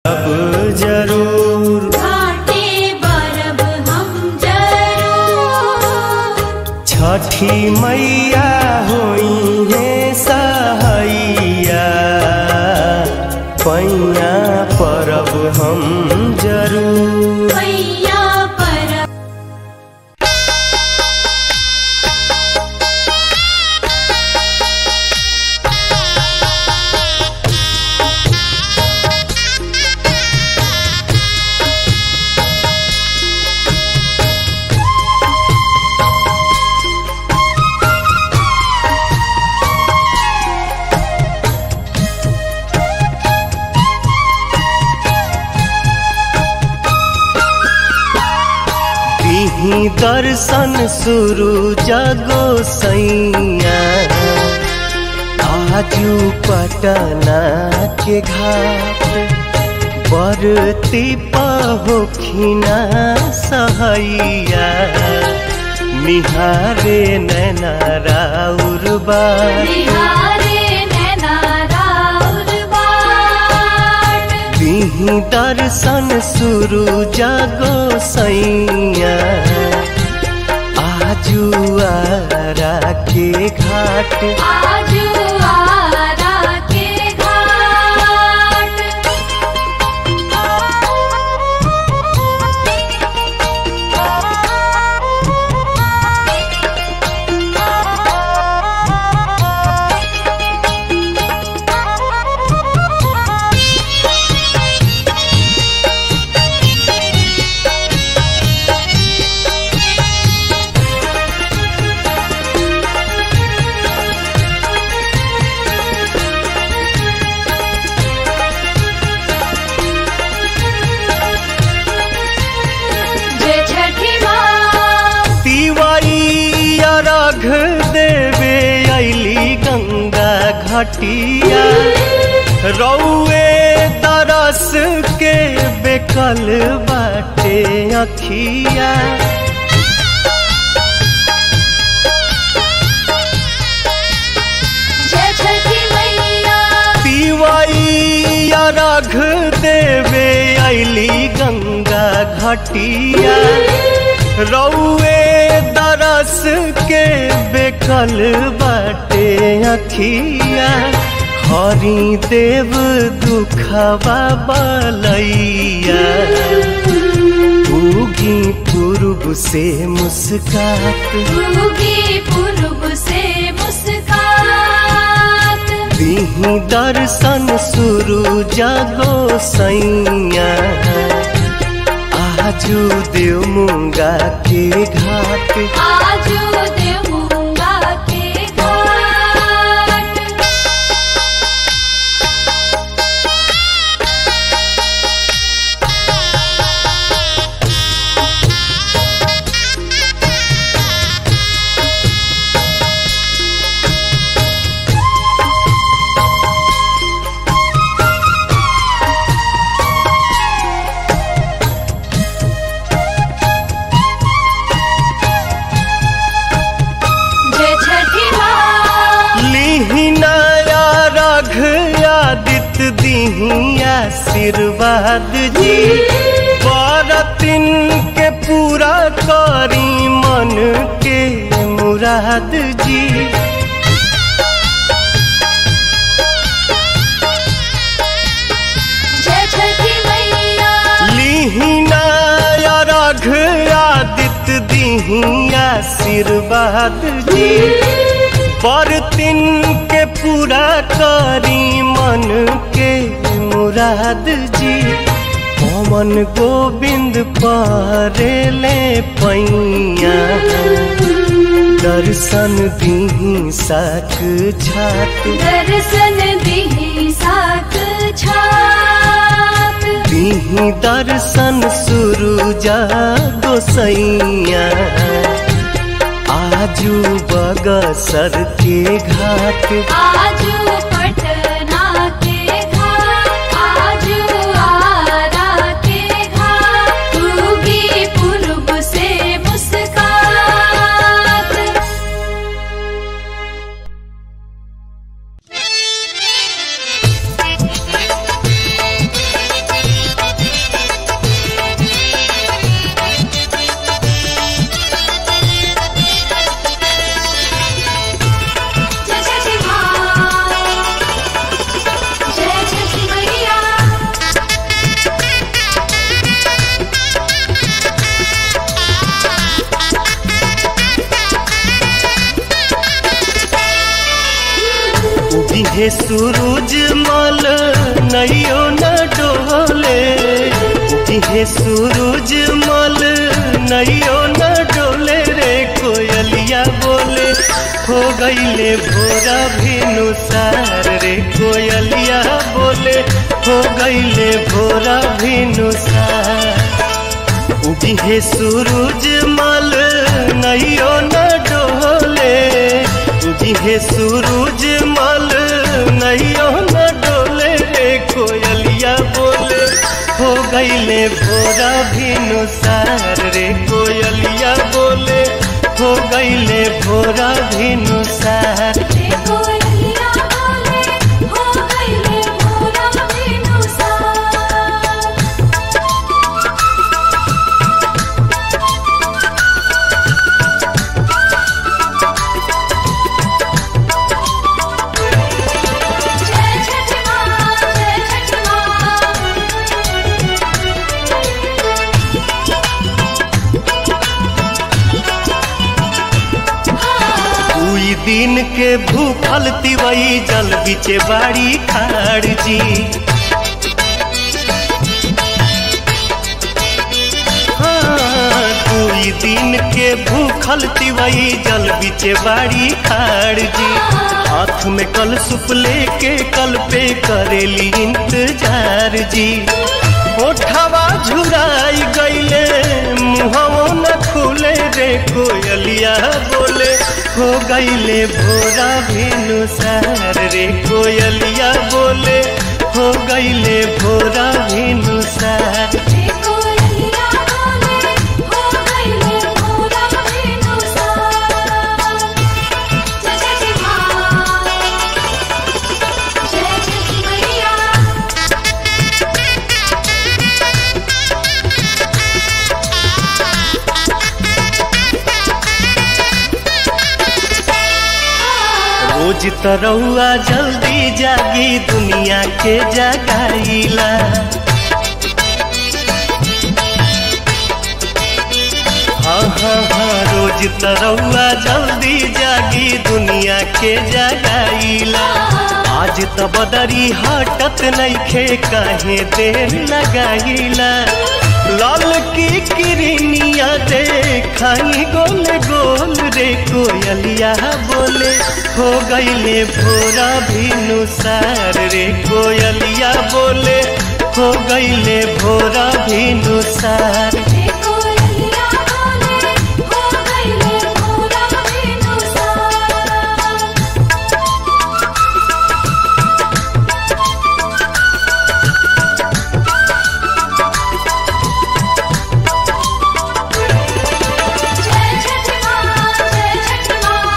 अब जरूर घाटे बरब हम जरूर छठी मैया होई है सहैया पैया परब हम जरूर मैया परब दिही दर्शन शुरू जगो सैया आजू पटना के घाट बरती पहोखिना सहैया निहारे नैना राउर बार बिहारे नैना राउर बाट दिही दर्शन शुरू जागो सैया आजू आरा के घाट आजू आरा के जय छठी माँ तिवारी अर्घ देवे अली गंगा घटिया रौए तरस के बेकल बाटे अखिया जय छठी मैया पिवाई अर्घ देवे अली गंगा घटिया रौए दरस के बेकल बाटे अखिया हरि देव दुखवा बलैया उगी पूर्व से मुस्कात उगी पूर्व से मुस्कात दिही दर्शन शुरू जागो सैया आजू देव मुंगा के घाट आजू देवूंगा के घाट जय छठी माँ लिहिनाया रघ आदित्य दिही आशीर्वाद जी बरतिन के पूरा करी मन के मुराद जी जय छठी मैया लिहिनाया रघ आदित्य दिही आशीर्वाद जी बरतिन के पूरा करी मन के मुराद जी पवन गोविंद परेले पैया दर्शन दिही साक छात दर्शन दिही साक छात दिही दर्शन शुरू जागो सैया आजू बगसर के घाट आजू पटना के घाट आजू आरा के घाट उगी पूर्व से मुस्कात Thank उगिहे सूरज मल नैयो न डोले उगिहे सूरज मल नैयो न डोले रे कोयलिया बोले हो गईले भोरा भिनुसार रे कोयलिया बोले हो गईले भोरा भिनुसार उगिहे सूरज मल नैयो न डोले उगिहे सूरज मल नैयो न डोले रे कोयलिया बोले हो गईले भोरा भिनुसार रे कोयलिया बोले हो गईले भोरा भिनुसार रे कोयलिया बोले हो गईले भोरा बिनुसार जय छठ माँ जय छठ माँ दुई दिन के भूखल तिवई जल बिचे बाड़ी खाड़ जी हाँ, दुई दिन के भूखल तिवई जल बिचे बाड़ी खाड़ जी हाथ में कल सुप लेके कल पे करेली इंतजार जी ओठवा झुराई गईले मुहवो न खुले रे कोयलिया बोले हो गईले भोरा भिनुसार रे कोयलिया बोले हो गईले भोरा भिनुसार रे कोयलिया बोले हो गईले भोरा बिनुसार जय छठ माँ जय छठ मैया रोज तरौआ जल्दी जागी दुनिया के जगाईला हाँ हाँ हाँ रोज तरौआ जल्दी जागी दुनिया के जगाईला आज त बदरी हटत नइखे काहे देर लगाईला लाल की किरनिया देखाई गोल गोल रे कोयलिया बोले हो गईले भोरा भिनुसार रे कोयलिया बोले हो गईले भोरा भिनुसार रे कोयलिया बोले हो गईले भोरा बिनुसार जय छठ माँ जय छठ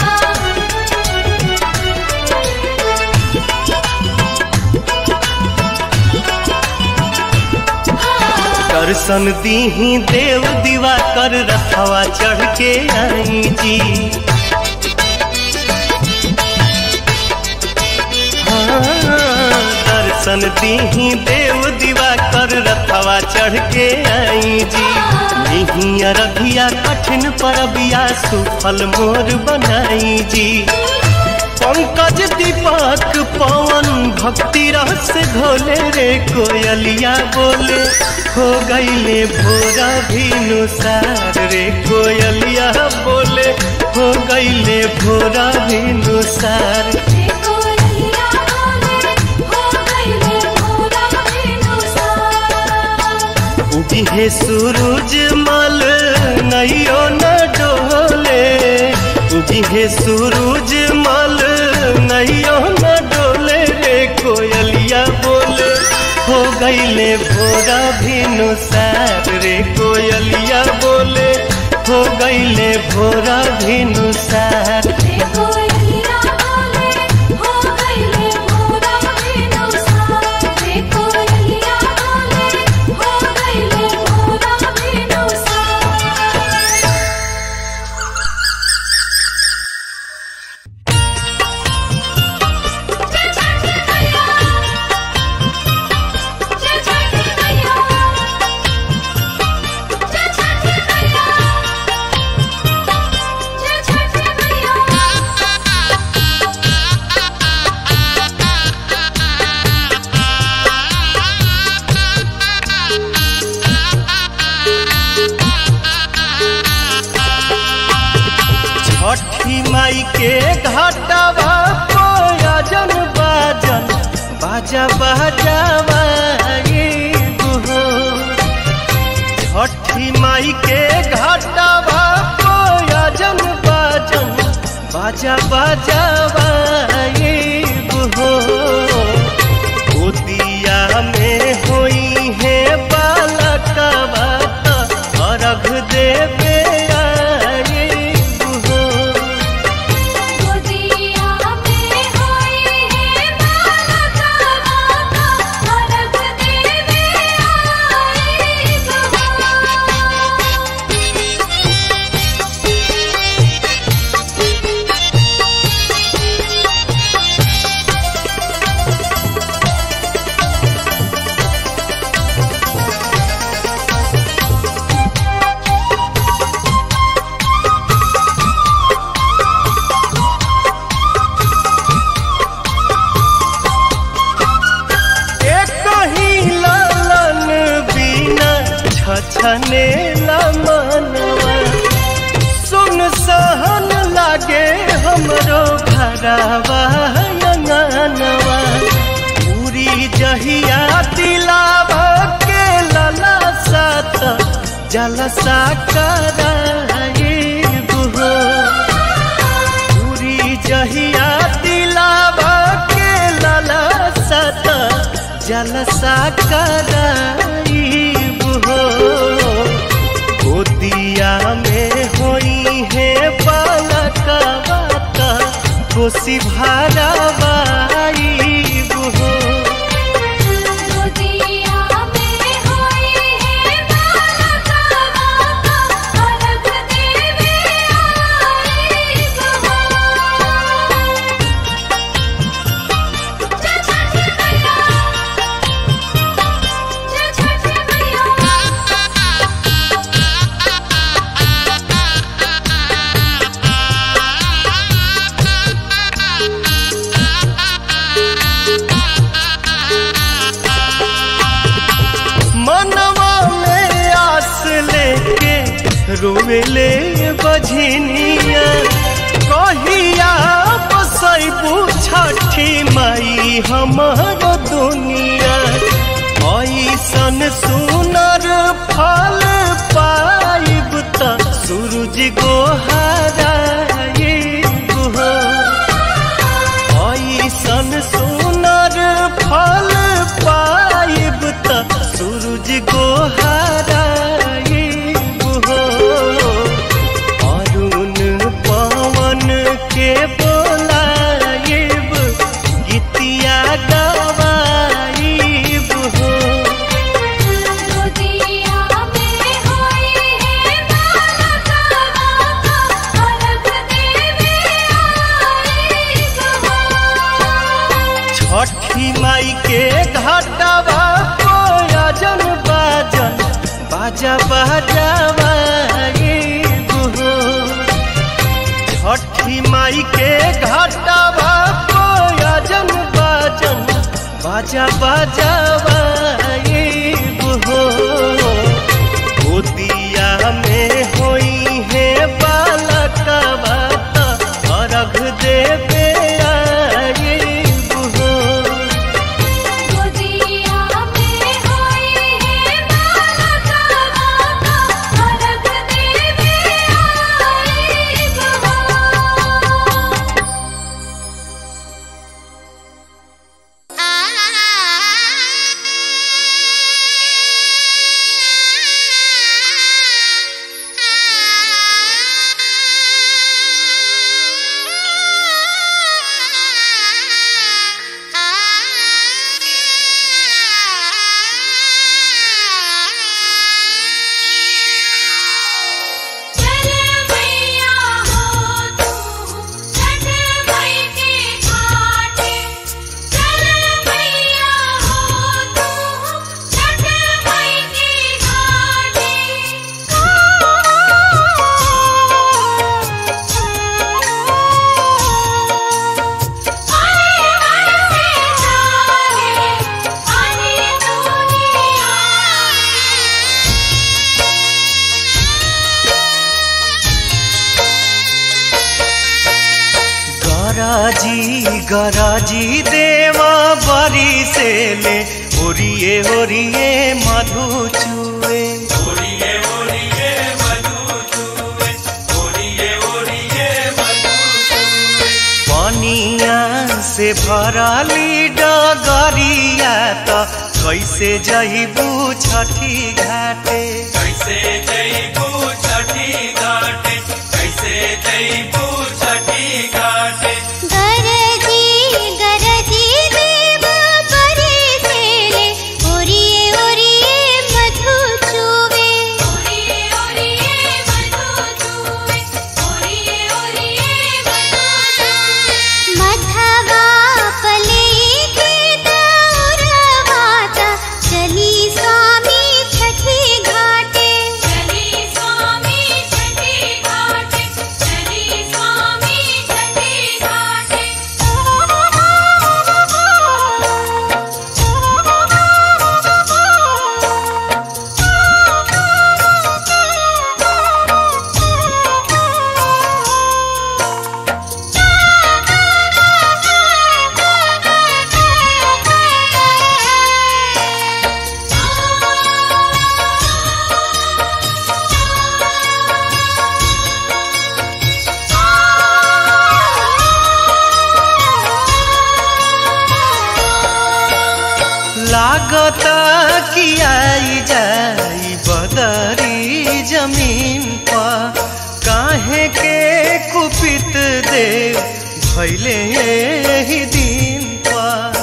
माँ दर्शन दीही देव दीवा कर रखवा चढ़ के आई जी हाँ, दर्शन दीही देव दीवा कर रखवा चढ़ के आई जी नहीं अरघिया कठिन परबिया सुफल मोर बनाई जी पंकज दीपक पवन भक्ति रस घोले रे कोयलिया बोले हो गईले भोरा भिनुसार रे कोयलिया बोले हो गईले भोरा भिनुसार रे कोयलिया बोले हो गईले भोरा बिनुसार उगिहे सूरज मल नैयो न डोले उगिहे सूरज मल नैयो न डोले रे कोयलिया बोले हो गईले भोरा भिनुसार रे कोयलिया बोले हो गईले भोरा भिनुसार रे कोयलिया बोले हो गईले भोरा बिनुसार रे कोयलिया बोले हो गईले भोरा बिनुसार जय छठ मैया जय छठ मैया जय छठ मैया जय छठ मैया बजावाइब हो छठी माई के घाटवा कोयजन बाजन बाजा बजावाइब हो गोदिया में होई है बालकवा त अर्घ देवे आइब हो गोदिया में होई है बालका माता अर्घ देवे आई गवा एक ही लालन बिना छछने मनवा सुन सहन लागे हमरो घरवा अंगनवा पूरी जहिया दिलावा के लला सात जलसा कराइब हो पूरी जहिया दिलावा के लाला सत जलसा कराइब हो गोदिया में होई है बालकवा त कोसी भारावाइब हो गोदिया में होई है बालका माता अर्घ देवे आई गवा जय छठ मैया जय छठ मैया मनवा में आस लेके रोवेले बझनिया कहिया बसैबू छठी माई हमर दुनिया ऐसन सुनर फल पाइब त सूरज गोहाराइब हो ऐसन सुनर फल पाइब त सूरज गोहाराइब हो अरुण पवन के बोलाइब गीतिया गवाइब हो गोदिया में होई है बालका माता अर्घ देवे आई गवा छठी माई के घाटवा कोयजन बाजन बाजा बजावाइब हो छठी माई के घाटवा कोयजन बाजन बाजा बजावाइब हो गोदिया में होई है बालकवा त अर्घ देवे आइब हो गोदिया में होई है बालका माता अर्घ देवे आई गवा चल मैया हो तू छठ मई के घाटे चल मैया हो तू छठ मई के घाटे आए बरसे जागे पानी दुनिया गराजी गराजी देवा बरी से ले ओरिए ओरिए मधु चुए पनिया से भरली डगरिया त कैसे जइबू छठी घाटे कैसे जईबू छठी घाटे कैसे जईबू छठी घाटे गरजी गरजी देव परे सेले ओरिए ओरिए मधु चुवे ओरिए ओरिए मधु चूवे ओरिए ओरिए मधु चूवे मधवा पले के दौरवाता चली स्वामी छठी घाटे चली स्वामी छठी घाटे चली स्वामी छठी घाटे लागत कि आई जाई बदरी जमीन पर काहे के कुपित देव भैले ही दिन पर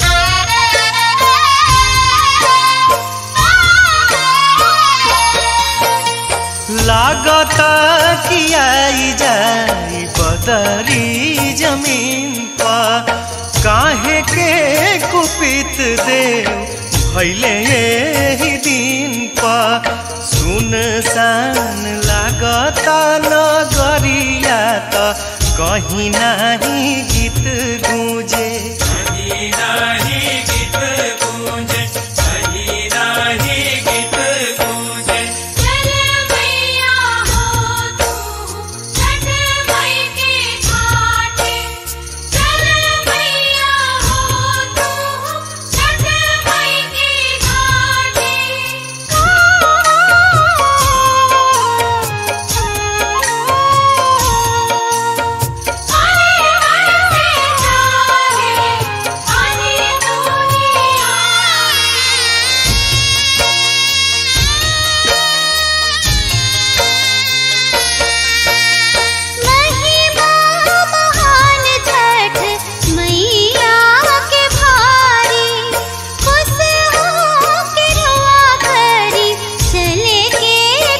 लागत कि आई जाई बदरी जमीन पर काहे के कुपित देव भैले ही दिन पर सुनसान लागत नगरिया त कहीं नाही गीत गूंजे कहीं नाही गीत गूंजे कहीं नाही गीत गूंजे चल मैया हो तू छठ मई के घाटे चल मैया हो तू छठ मई के घाटे महिमा महान छठ मैया के भारी खुश हो के रुआ करी चले के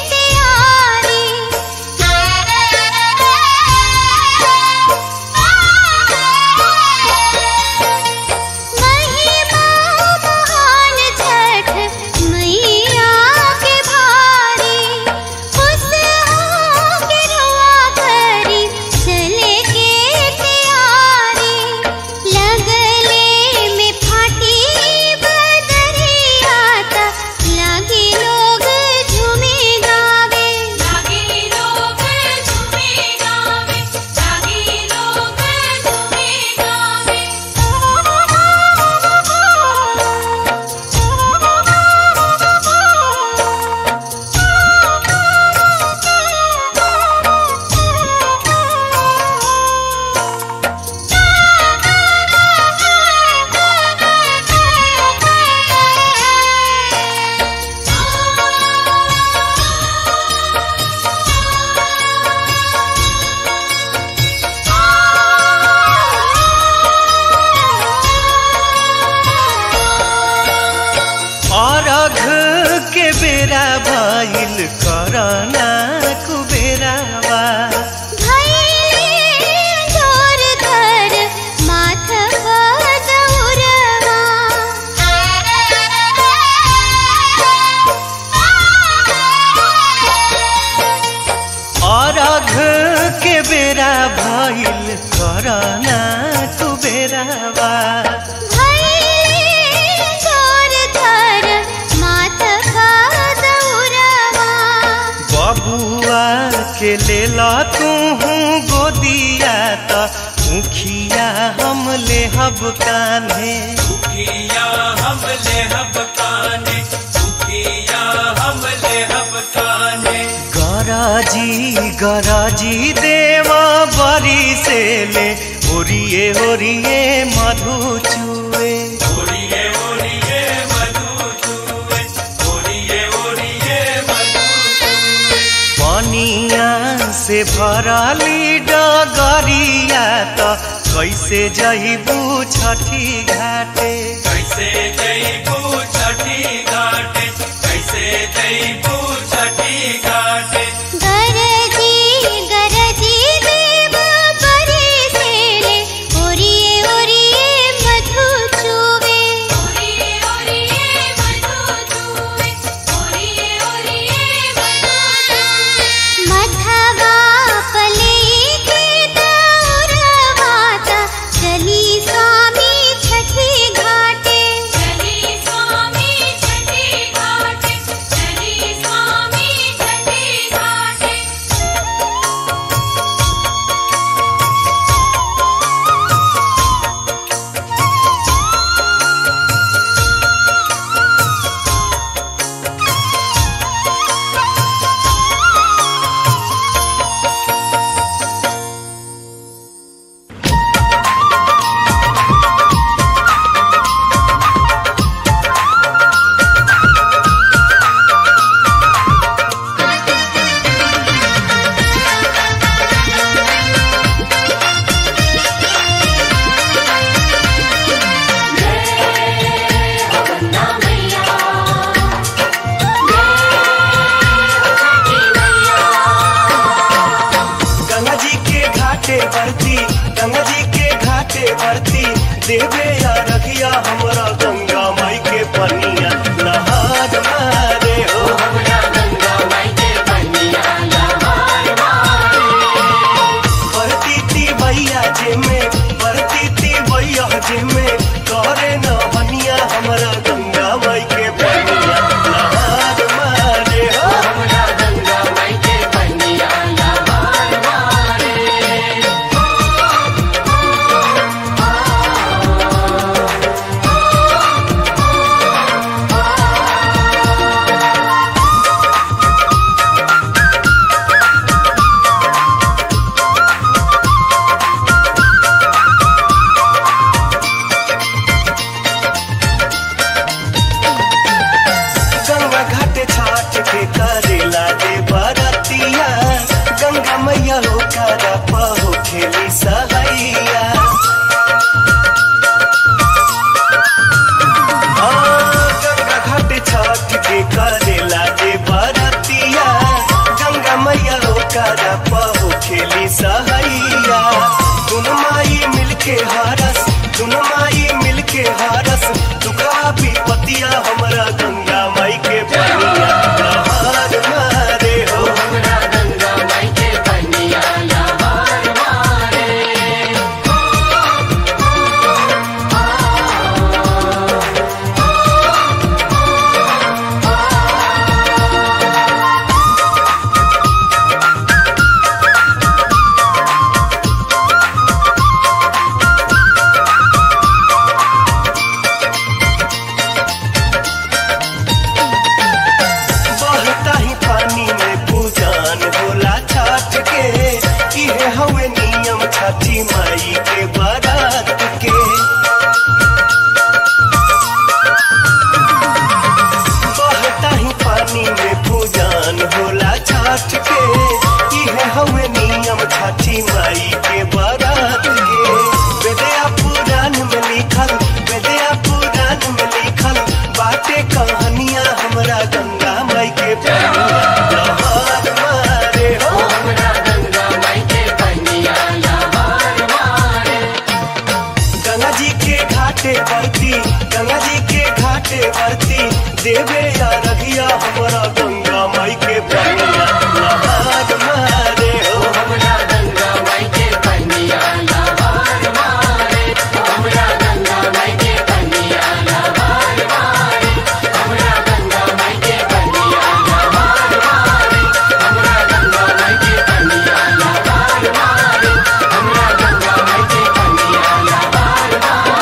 तैयारी महिमा महान छठ मैया के भारी खुश हो के रुआ करी चले के तैयारी लगले में फाटी बदरिया ता लागे लोग झूमे गावे जागी लोग झूमे गावे जागी लोग झूमे गावे अरघ के बेरा भइल करना कुबेरावा भैले जोर धर माथ बदौरवा अरघ के बेरा भइल करना कुबेरावा भैले जोर धर माथ बदौरवा बबुआ के लेल तू गोदिया त मुखिया हम ले हब कान्हे दुखिया हम ले हब काने दुखिया हम ले हब काने गराजी गराजी देवा बरी से ले ओरिए ओरिए मधु चुए ओरिए ओरिए मधु चूए ओरिए ओरिए मधु चूए पनिया से भरली डगरिया त कैसे जइबू छठी घाटे कैसे जईबू छठी घाटे कैसे जईबू छठी घाटे गरजी गरजी देव परे सेले ओरिए ओरिए मधु चुवे ओरिए ओरिए मधु चूवे ओरिए ओरिए मधु चूवे मधवा पले के दौरवाता चली स्वामी छठी घाटे चली स्वामी छठी घाटे चली स्वामी छठी घाटे गंगा जी के घाटे बरती गंगा जी के घाटे बरती देवे या रखिया हमरा गंगा माई के पनिया नहार मारे हो बरती ती भैया जे में बरती ती भैया जे में करे न बनिया हमरा गंगा माई के पनिया नहार मारे हो गंगा घाट छाट के करेला दे बरतिया गंगा मैया हो करा पहो खेली सहैया हाँ, गंगा घाट छाट के करेला दे बरतिया गंगा मैया हो करा पहो खेली सहैया तुम माई मिलके हरस तुम माई मिलके हरस दुखा विपतिया हमरा गंगा माई के पनिया नहार मारे हो बहता ही पानी में पूजान होला छठ के इहे हवे नियम छठी माई के बारात के बहता ही पानी में पूजान होला छठ के इहे हवे नियम छठी माई के बारात के वेदया पुराण में लिखल वेदया पुराण में लिखल बाटे कहानियां हमरा गंगा माई के पनिया लहर मारे हो गंगा जी के घाटे बरती गंगा जी के घाटे बरती देवे या रघिया हमरा गंगा माई के पनिया लहर मारे हो Thank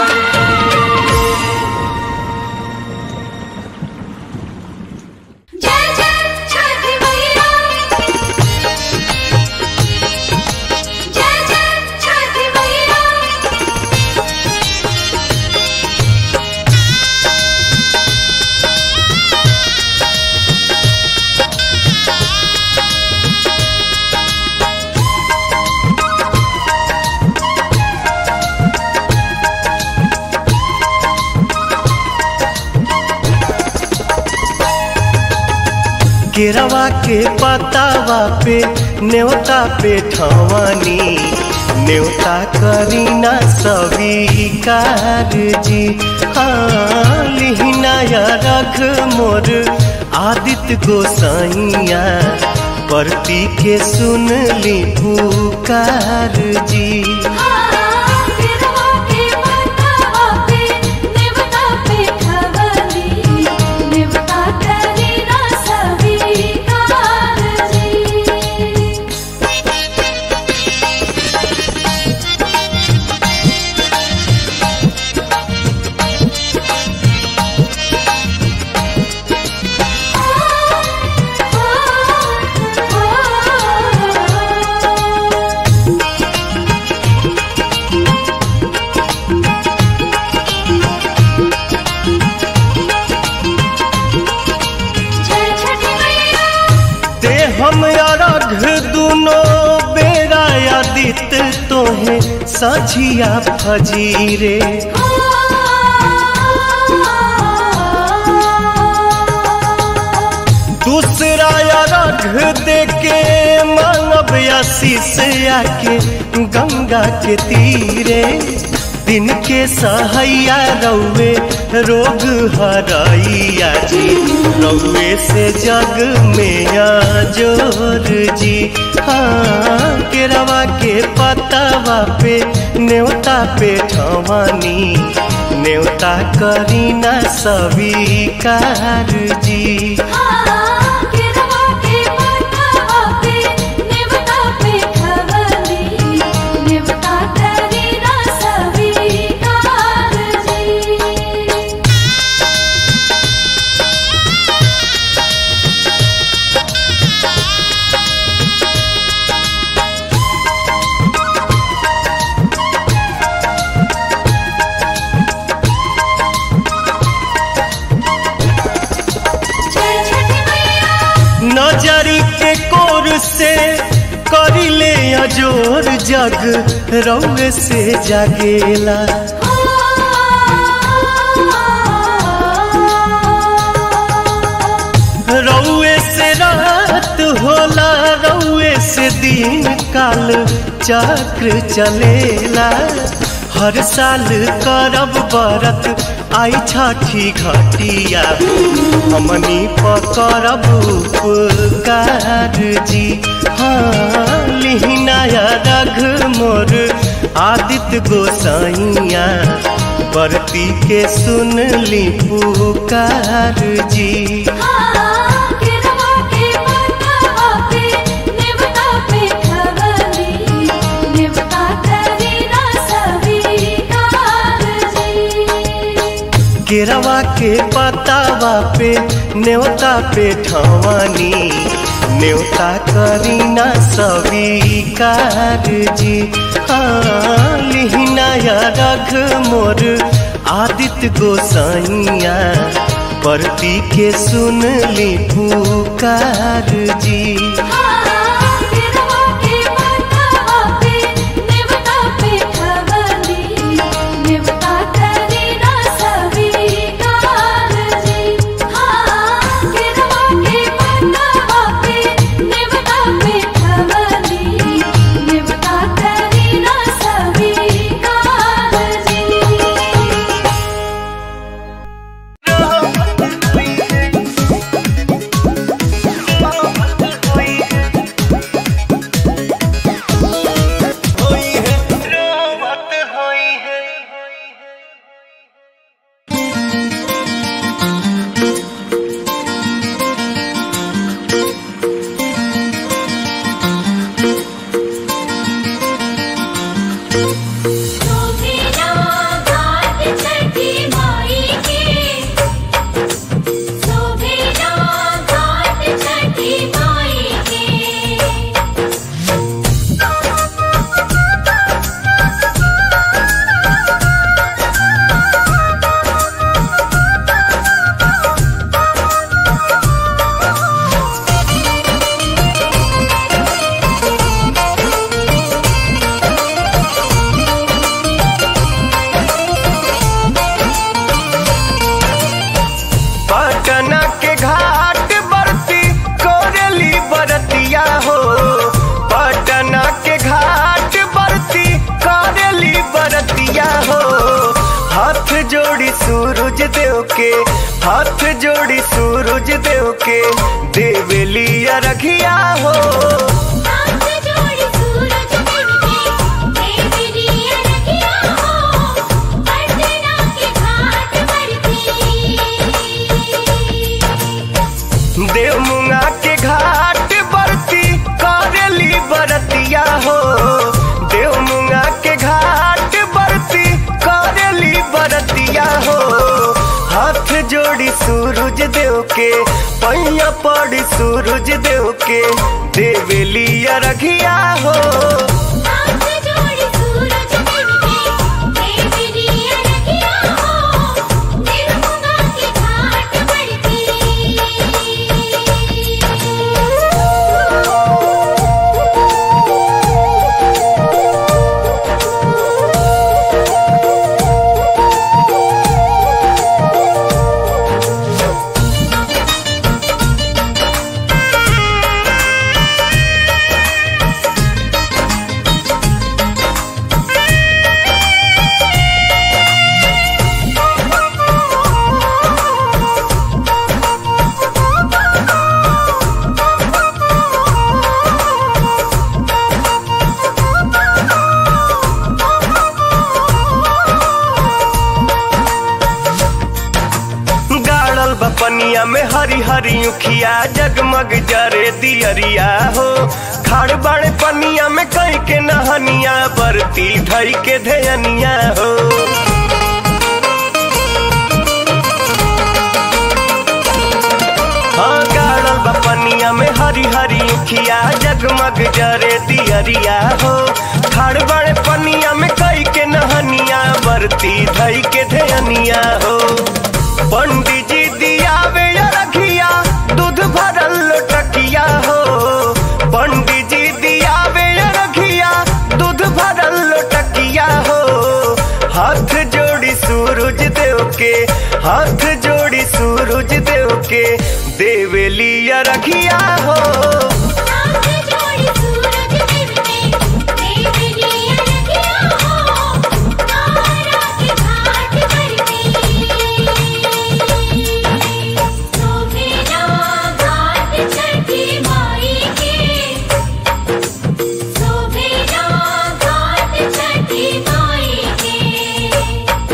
केरवा के पतावा पे न्योता पे ठवानी न्योता करीना स्वीकार जी हाँ लिहिनाया रख मोर आदित्य गोसाइया परती के सुन ली पुकार जी गिरवा के पतावा पे नेवता पे खवली नेवता करी ना स्वीकार जी जय छठी मैया ते हम अरघ दुनो बेरा आदित्य तोहे सझिया फजीरे दूसरा अरघ देके मानव आशीष आके गंगा के तीरे दिन के सहैया रौवे रोग हरैया जी रौवे से जग में जोर जी हाँ केरवा के पतावा पे न्योता पे ठवानी न्योता करीना स्वीकार जी गिरवा के पतावा पे नेवता पे खवली नेवता करी ना स्वीकार जी जय छठी मैया नजरी के कोर से करिले अजोर जग रौग से जागेला रौए से रात होला रौए से दिन काल चक्र चलेला हर साल करब बरत आई छठी घटिया हमनी पकड़ब उपकार जी हाँ लिहिनाया रघ मोर आदित्य गोसाइया बरती के सुन ली पुकार जी गिरवा के पतावा पे नेवता पे खवली नेवता करी ना स्वीकार जी केरवा के पतावा पे न्योता पे ठवानी न्योता करीना स्वीकार जी हाँ लिहिनाया रघ मोर आदित्य गोसाइया परती के सुन ली पुकार जी गिरवा के पतावा पे नेवता पे खवली नेवता करी ना स्वीकार जी गिरवा के पतावा पे नेवता पे खवली नेवता करी ना स्वीकार जी Oh के देवेली रखिया हो हाथ जोड़ी सूरज देव के देवी रखिया हो पटना के घाट पर देव मुंगा के घाट बरती करेली बरतिया हो देव मुंगा के घाट बरती करेली बरतिया हो हाथ जोड़ी सूरज देव के पैया पड़ी सूरज देव के देवेली रखिया हो हाथ जोड़ी सूरज देव के देवी रखिया हो निर्मला के घाट पर गाड़ल बपनिया में हरी हरी उखिया जगमग जरे दियरिया हो खाड़ बाड़े पनिया में कई के नहनिया बरती ढई के धेयनिया हो हाँ गाड़ल बपनिया में हरी हरी उखिया जगमग जरे दियरिया हो खाड़ बाड़े पनिया में कई के नहनिया बरती ढई के धेयनिया हो पंडित जी दियावे रखिया दूध भरल लोटकिया हो पंडित जी दियावे रखिया दूध भरल लोटकिया हो हाथ जोड़ी सूरज देव के हाथ जोड़ी सूरज देव के देवेली रखिया हो हाथ जोड़ी सूरज देव के देवी रखिया हो तारा के घाट पर सोभेला घाट छठी माई के सोभेला घाट छठी माई के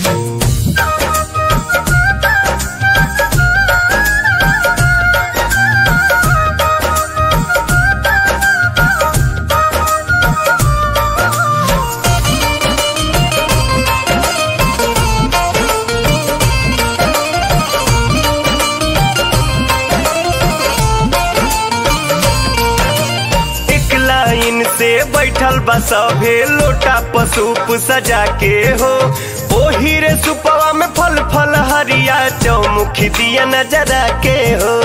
एक लाइन से बैठल बा सभे लोटा पसूप सजा के हो ओही रे सुपवा में फल फल हरिया चौमुखी दिया नजरा के हो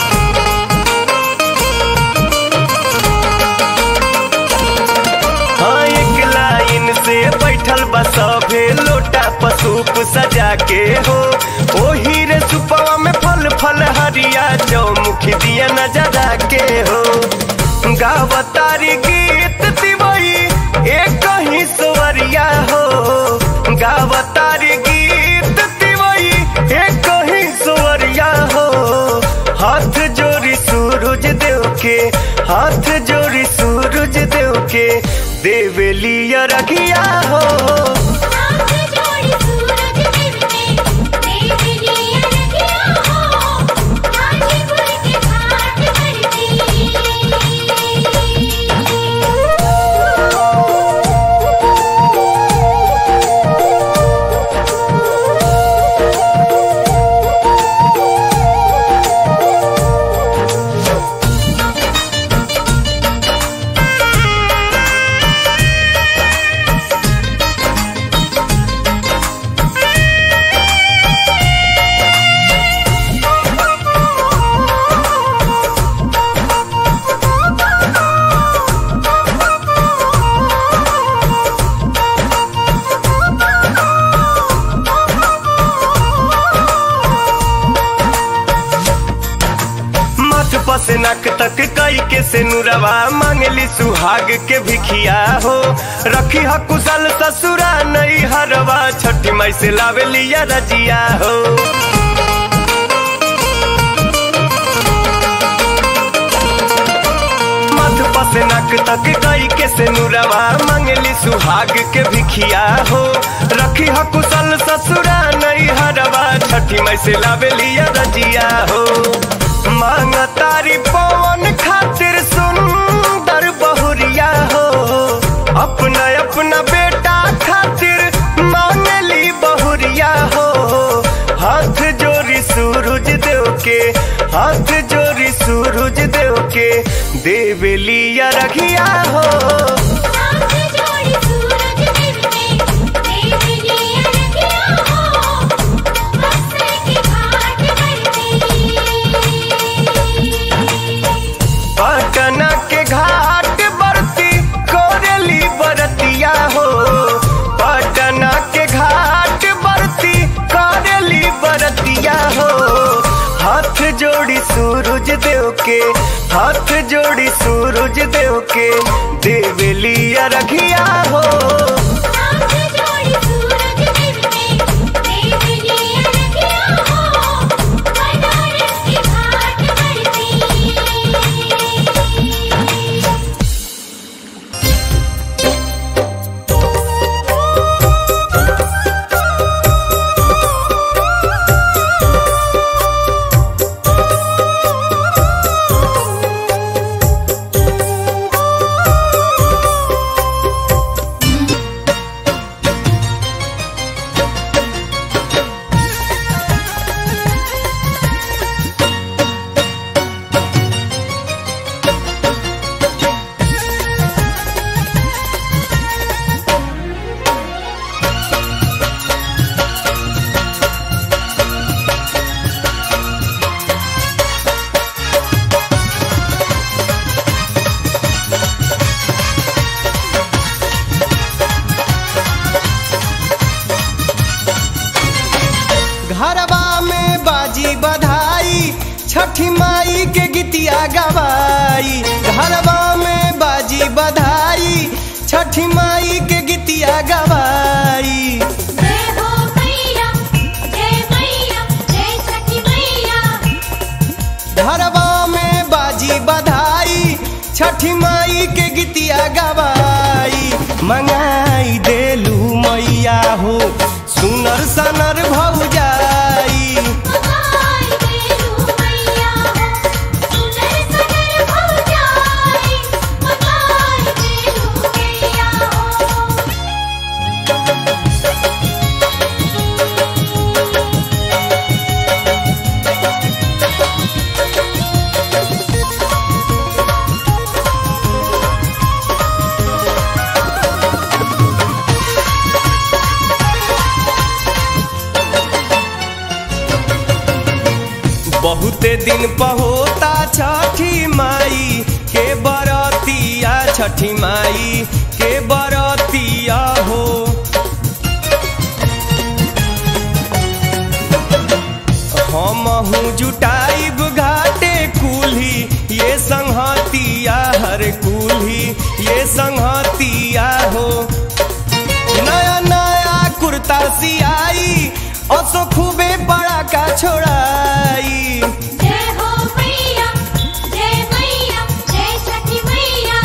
हाँ एक लाइन से बैठल बा सभे लोटा पसूप सजा के हो ओही रे सुपवा में फल फल हरिया चौमुखी दिया नजरा के हो गावतारी गीत दिवई एक ही सुवरिया हो गावतारी गीत दिवई एक ही सुवरिया हो हाथ जोड़ी सूरज देव के हाथ जोड़ी सूरज देव के देवेली रखिया हो हाथ जोड़ी सूरज देव के देवी रखिया हो हाजीपुर के घाट माथ पसे नक तक कई के से नुरवा मांगली सुहाग के भिखिया हो रखी ह कुशल ससुरा नई हरवा छठी माई से लावे लिया रजिया हो तक गई के से नुरवा मंगली सुहाग के भिखिया हो रखी ह कुशल ससुरा नहीं हरवा छठी में से लावेलिया रजिया हो मांग तारी पवन खातिर सुंदर बहुरिया हो अपना अपना बेटा खातिर मांगली बहुरिया हो हाथ जोड़ी सूरज देव के हाथ जोड़ी सूरज देव के देवलिया रखिया हो हाथ जोड़ी सूरज देव के देव लिया रखिया हो बरसे के घाट बरती पटना के घाट बरती कोरली बरतिया हो पटना के घाट बरती कोरली बरतिया हो हाथ जोड़ी सूरज देव के हाथ जोड़ी सूरज देव के देवलिया रखिया हो हाथ जोड़ी सूरज देव के देव लिया रखिया हो बनारस के घाट बरती घरवा में बाजी बधाई छठी माई के गीतिया गवाई घरवा में बाजी बधाई छठी माई के गीतिया गवाई जय हो मैया जय मैया जय छठी मैया घरवा में बाजी बधाई छठी माई के गीतिया गवाई मंगाई देलू मैया हो सुनर सनर भौजाई मगाई देलू मैया हो सुनर सनर भौजाई मगाई देलू मैया हो बहुते दिन पहोता छठी माई के बरतिया छठी माई के बरतिया हो हम जुटाइब घाटे कुल्ही ये संहतिया हर कुल्ही ये संहतिया हो नया नया कुर्ता सियाई असो खूबे बड़ा का छोड़ाई जय हो मैया जय मैया जय छठी मैया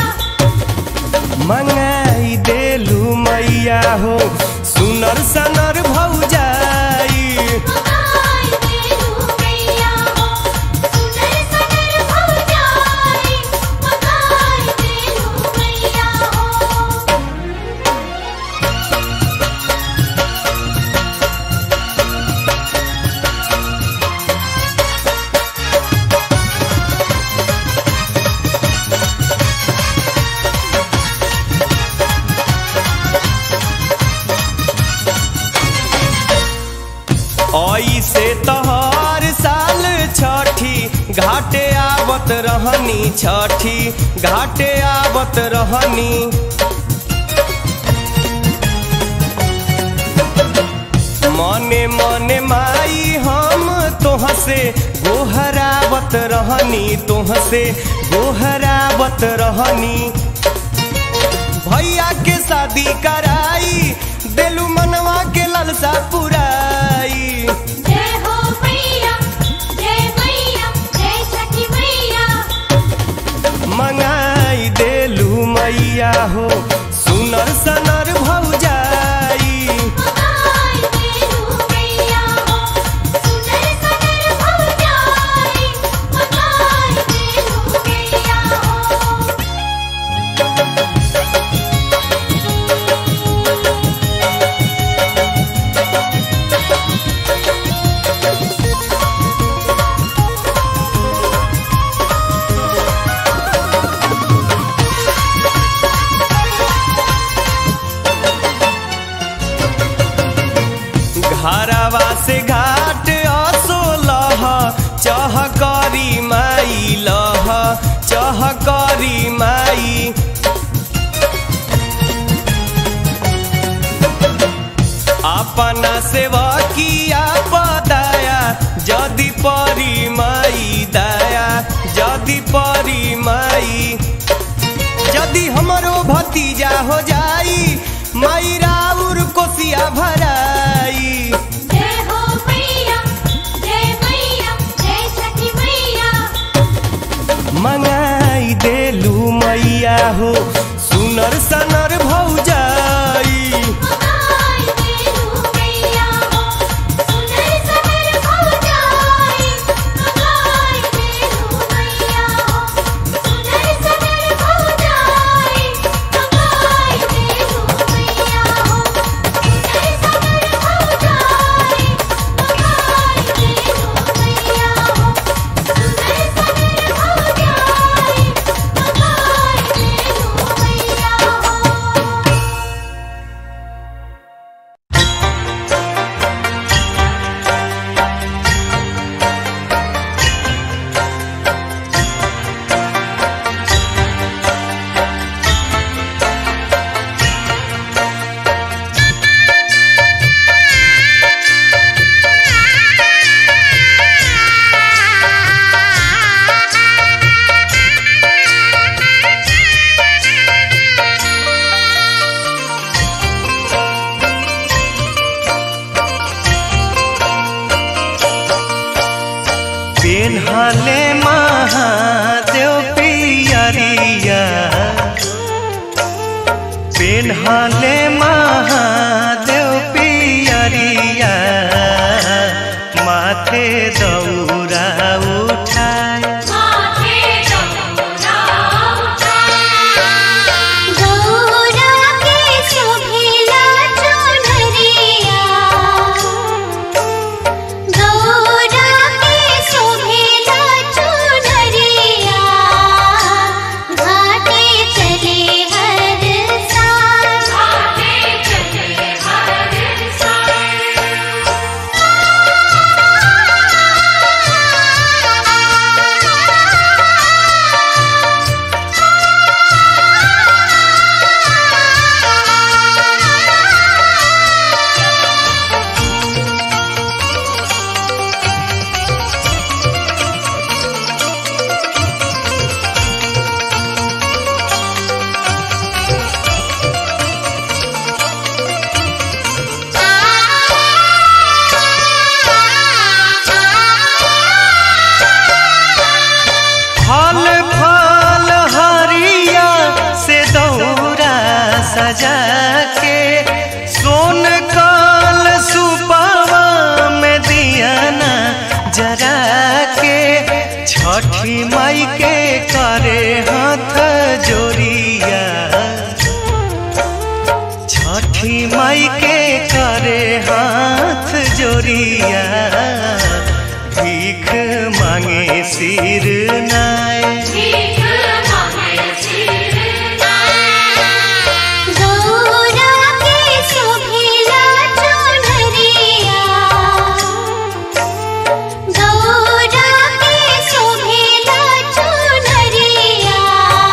मंगाई देलू मैया हो सुनर सनर भौजाई मगाई देलू मैया हो सुनर सनर भौजाई मगाई देलू मैया हो आई से तोहर साल छठी घाटे आवत रहनी छठी घाटे आवत रहनी मने मने माई हम तोह से गोहरावत रहनी तोह से गोहरावत रहनी भैया के शादी कराई देलू मनवा के ललसा पुराई जय हो मैया जय मैया जय छठी मैया मंगाई देलू मैया हो सुनर सनर भौजाई मगाई देलू मैया हो सुनर सनर भौजाई मगाई देलू मैया हो घरवा से घाट असोलह चह करी माई लह चह करी माई अपना सेवा किया पदाया जदि परी माई दया जदि परी माई यदि हमरो भतीजा हो जाई माई राउर कोसिया भराई जय हो मैया जय मैया जय सखी मैया मंगाई देलू मैया हो सुनर सनर भौजाई मगाई देलू मैया हो सुनर सनर भौजाई मगाई देलू मैया हो सुनर सनर भौजाई मगाई देलू मैया हो सुनर सनर भौजाई मगाई देलू मैया हो सुनर सनर भौजाई मगाई देलू मैया हो पेन्हले महादेव पियरिया पेन्हले महादेव पियरिया माथे दौरा उठाए माथे दौरा गौरा के शोभिला चुनरिया गौरा के शोभिला चुनरिया घाटे चले हर साल आगे चले हर साल फल फल हरिया से दौरा सजा के सोन काल सुपावा में दियाना जरा के छठी माई के करे हाथ जोरिया छठी माई के करे हाथ जोरिया भीख मांगे सिर नाय भीख मांगे सिर गौरा के शोभिला चुनरिया गौरा के शोभिला चुनरिया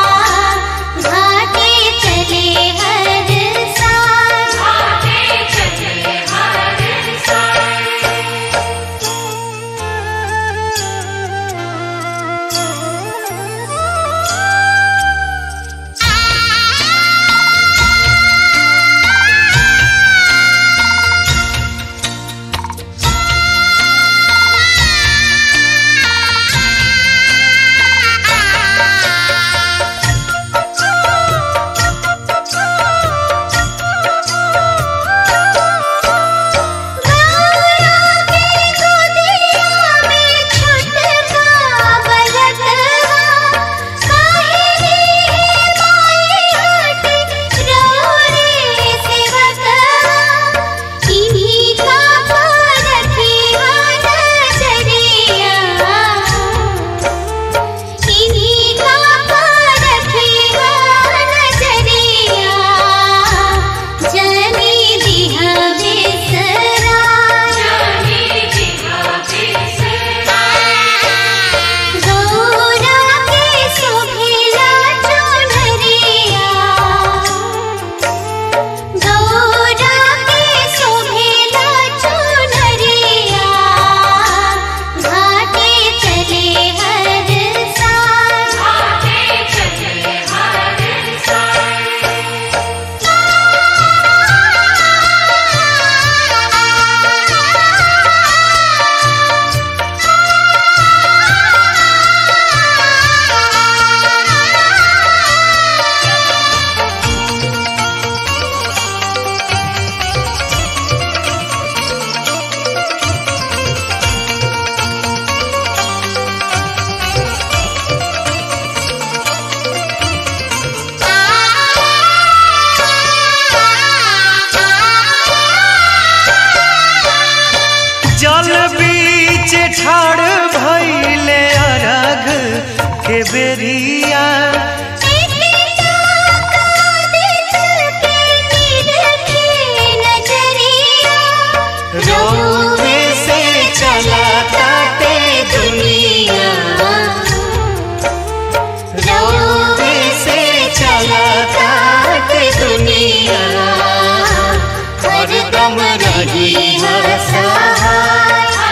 घाटे चले हर साल आगे चले हर साल के बेरिया रोवे से चला काटे दुनिया रोवे से चला काटे दुनिया हरदम रही सहाय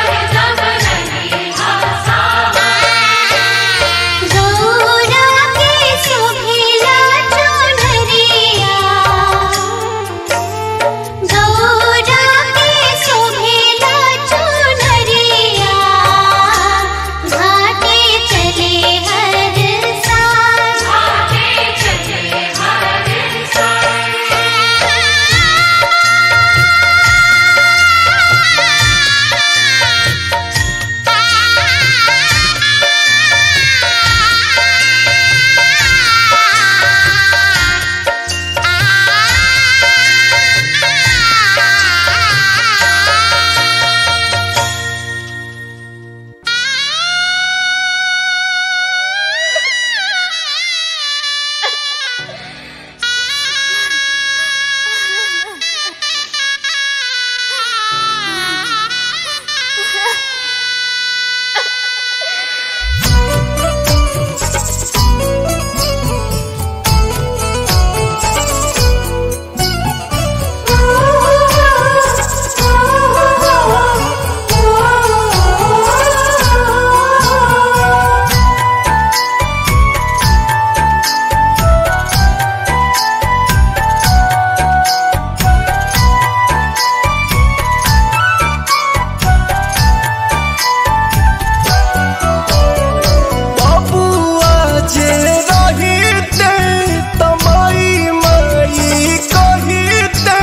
बबुआ जे रहिते तमाई माई कहिते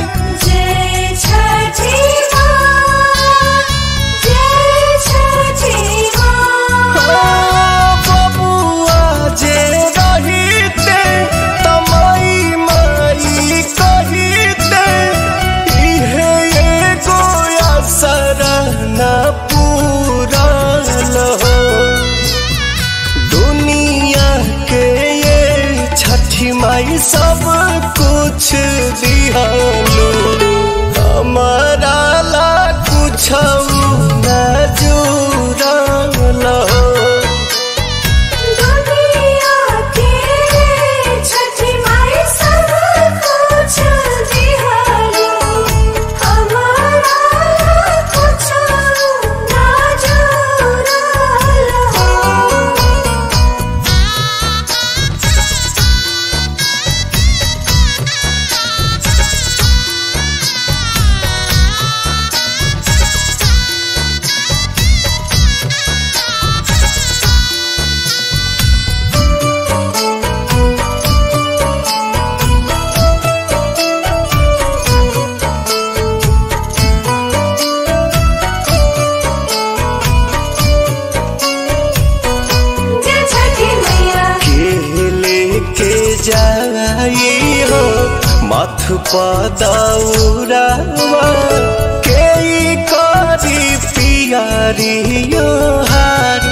ओ बबुआ जे रहिते तमाई माई कहिते इहे एगो असर न पूरल हो दुनिया के ये छठी माई सब कुछ दिहालो हमारा ला कुछ न जुड़ल हो के लेके जाई हो मथ पदौरावा के ई करी पियारियो हार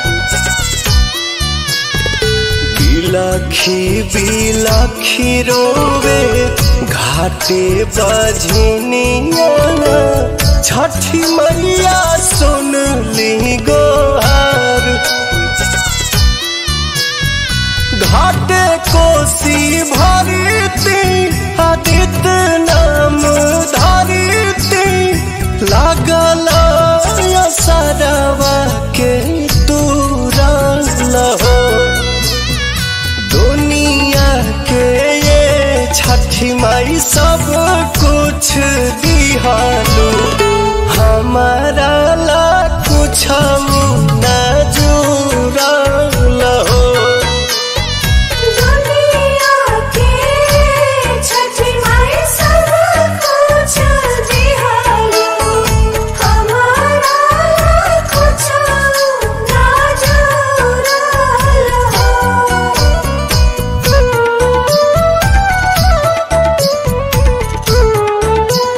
बिलखी बिलखी रोवे घाटे बजनिया छठी मैया सुन ली गोहार घाटे कोसी भरती आदित्य नाम धरती लागल सरवा के तुरल हो दुनिया के ये छठी माई सब कुछ दिहालू हमारा ला कुछ न जुड़ल हो Thank you.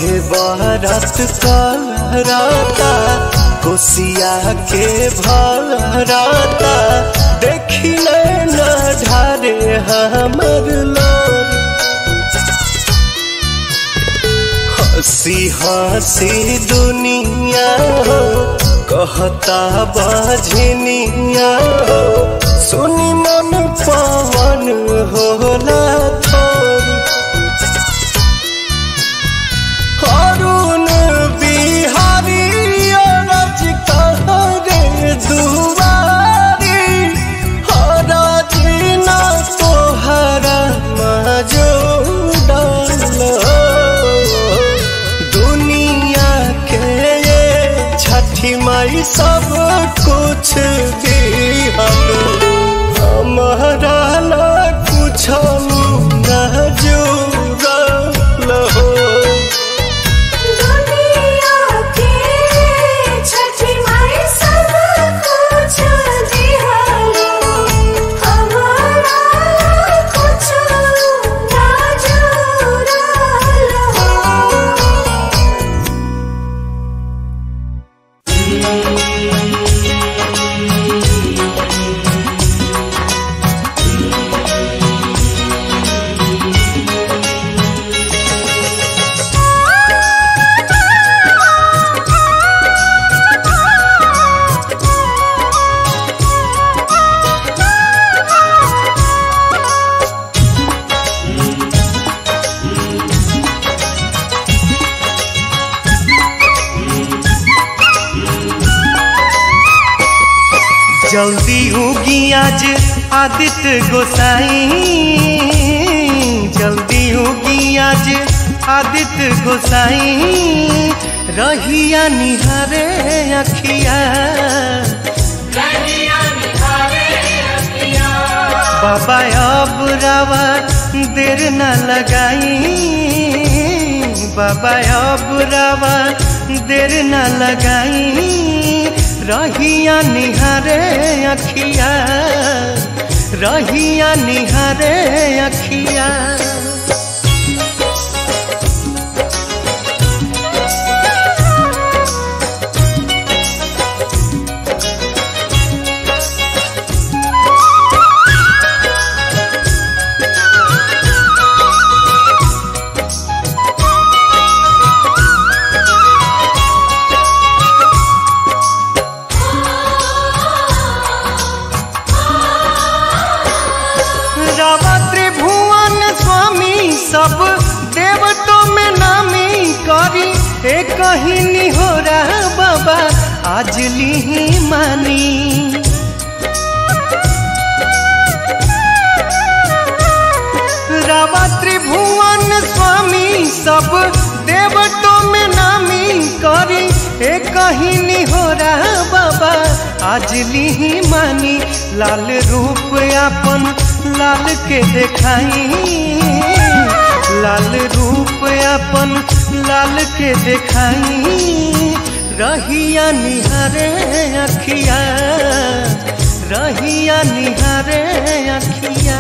सभे बारात करता कोसिया के भरता देखी न ढारे हमर लोर हंसी हंसी दुनिया हो कहता बजनिया हो सुनी मन पवन होला थोरी अरुण बिहारी अरज कहरे दुआरी हरज न तोहरा मजूदल दुनिया के ये छठी माई सब कुछ दिहल हमारा ला कुछ न जुड़ल हो दुनिया के छठी माई सब कुछ दिहलो हमारा कुछ ना जुड़लो जल्दी उगी आज आदित्य गोसाई जल्दी उगी आज आदित्य गोसाई रहिया निहारे अखिया बाबा अब रावा देर न लगाई बाबा अब रावा देर न लगाई रहिया निहारे अखिया रहिया निहारे अखिया रावा त्रिभुवन स्वामी सब देवतों में नामी करी एक ही निहोरा बाबा आज ली मानी रावा त्रिभुवन स्वामी सब देवतों में नामी करी एक ही निहोरा बाबा आज ली मानी लाल रूप अपन लाल के देखाई लाल रूप अपन लाल के देखाई रहिया निहारे अखिया रहिया निहारे अखिया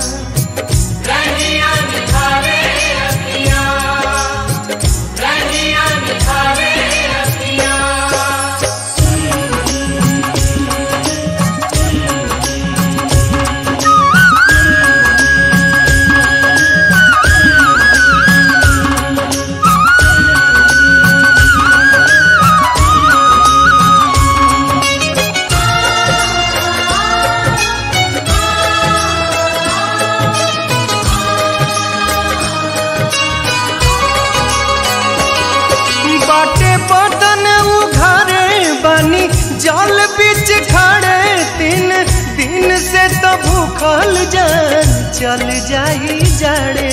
बाटे बदन उघारे बानी जल बीच खड़े तीन दिन से तो भूखल जान चल जाई जाड़े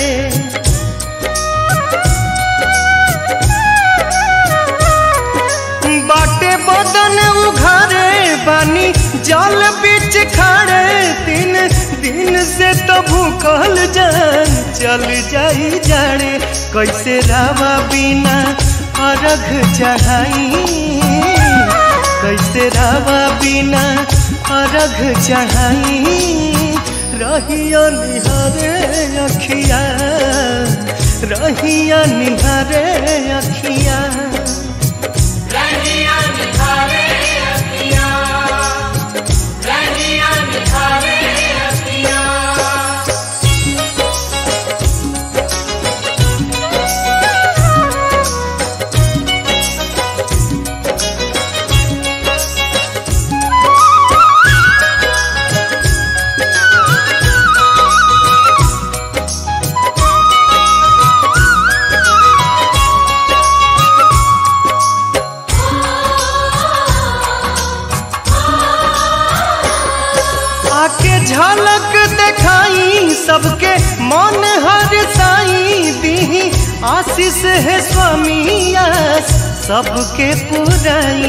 बाटे बदन उघारे बानी जल बीच खड़े तीन दिन से तो भूखल जान चल जाई जाड़े कैसे रावा बिना अर्घ चढ़ाई कैसे रावा बिना अर्घ चढ़ाई रहिया निहारे अखिया रहिया निहारे अखिया रनिया निखारे अखियाँ रनिया निखारे अखियाँ आके झलक दिखाई सबके मन हर साई दी आशीष है स्वामी आस सबके पुराई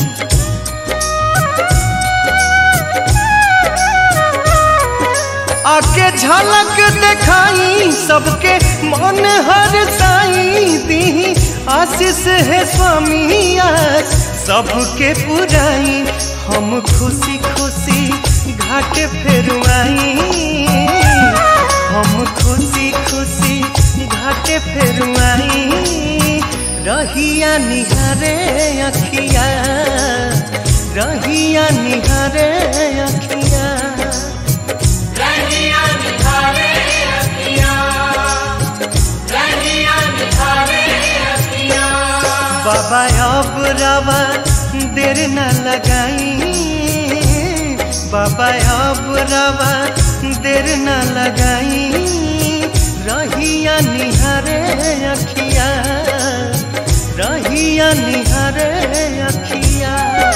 आके झलक दिखाई सबके मन हर साई दी आशीष है स्वामी आस सबके पुराई हम खुशी खुशी घाट फेरुआई हम खुशी खुशी घाट फेरुआई रहिया निहारे अखिया रहिया निहारे अखिया रनिया निखारे अखियाँ रनिया निखारे अखियाँ बाबा अब रवा देर न लगाई बाबा अब रवा देर न लगाई रहिया निहारे अखिया रहिया निहारे अखिया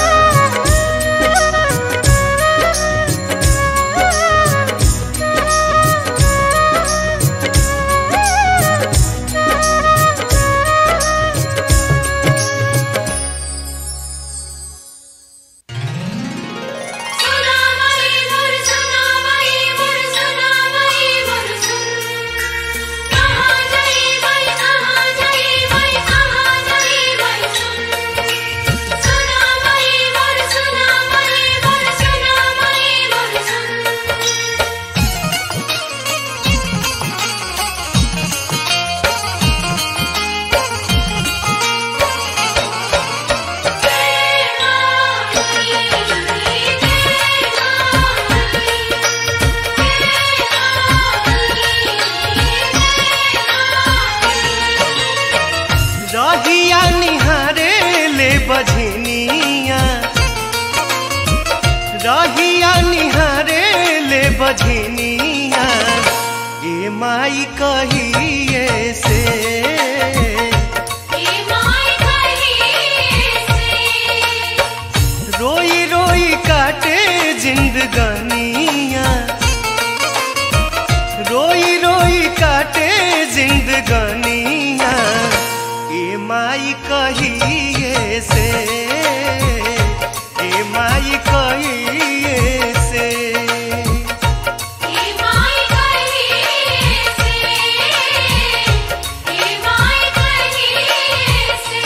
सुना मई मोर सुना मई मोर सुना मई मोर सुन कहाँ गई मई कहाँ गई मई कहाँ गई मई सुन सुना मई मोर सुना मई मोर सुना मई मोर सुन रहिया निहारे ले बझनिया रहिया निहारे ले बझनिया ए माई कहिए से ये माय कहीं से रोई रोई काटे जिंदगानिया रोई रोई काटे जिंदगानिया ए माई कहिए से ए माई कहिए से ये माय कहीं से ये माय कहीं से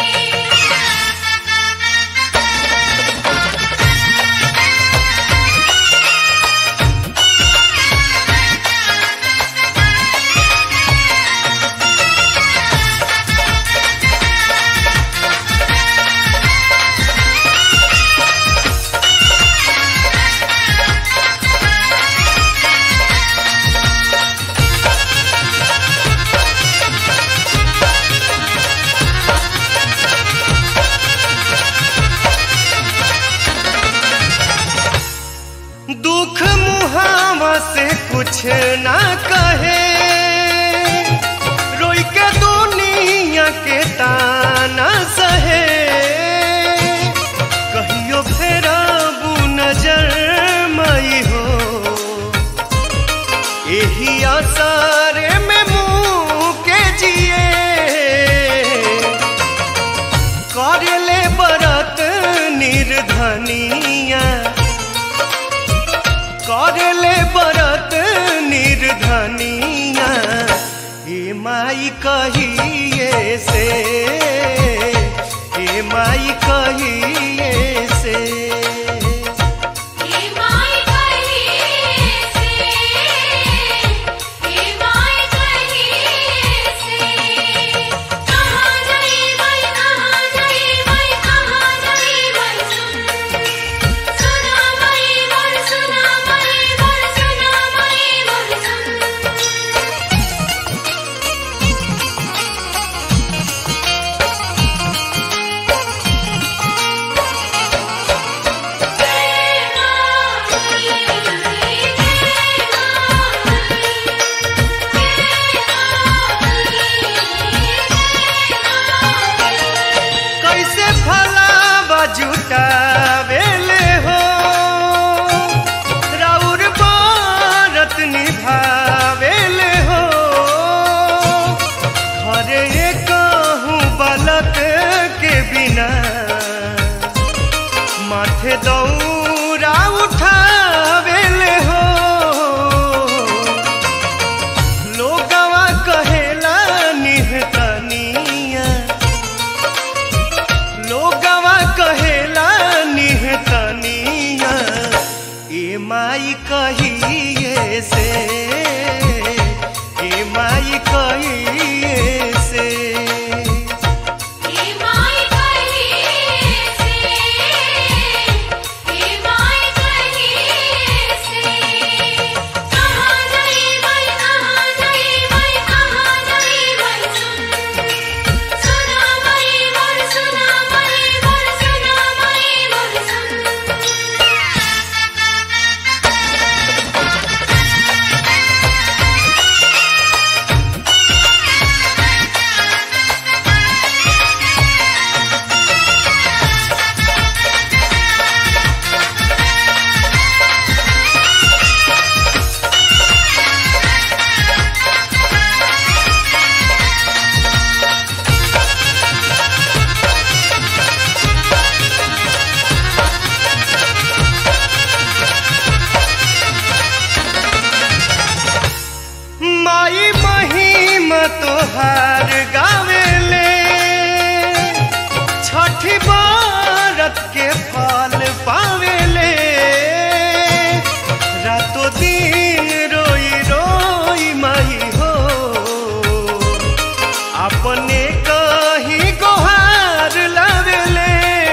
दुख मुहावा से कुछ ना कहे रोई के दुनिया के ताना सहे कहियो फेरा नजर मई हो यही आसारे में मुँह के जिए करले बरत निर्धनिया करले बरत निर्धनिया हे माई कहिए से हे माई कहिए से ये माय कहीं से ये माय कहीं कहिए से हे माय कहिए से हे माय कहिए से कहाँ गई मैं कहाँ गई मैं कहाँ गई मैं सुन सुना मैं मोर सुना मैं मोर सुना मैं मोर सुन माई महिम तोहार गावेले छठी बारत के फल पावेले रातो दिन रोई रोई माई हो अपने कहीं गोहार लावेले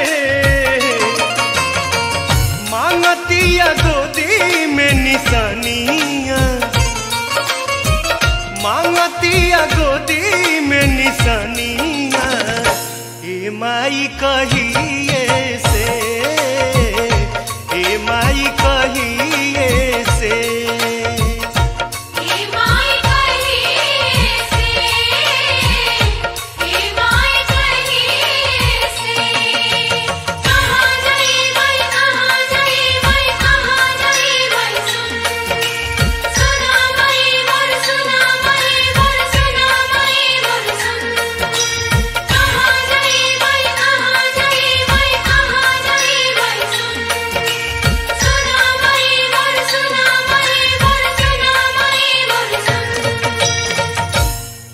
मांगतिया गोदी में निशानिया मांगतिया गोदी में निशानिया ए माई कहिए से ए माई कहिए से हे माय कहिए से हे माय कहिए से कहाँ गई मैं कहाँ गई मैं कहाँ गई मैं सुन सुना मैं मोर सुना मैं मोर सुना मैं मोर सुन कहाँ गई मैं कहाँ गई मैं कहाँ गई मैं सुन सुना मैं मोर सुना मैं मोर सुना मैं मोर सुन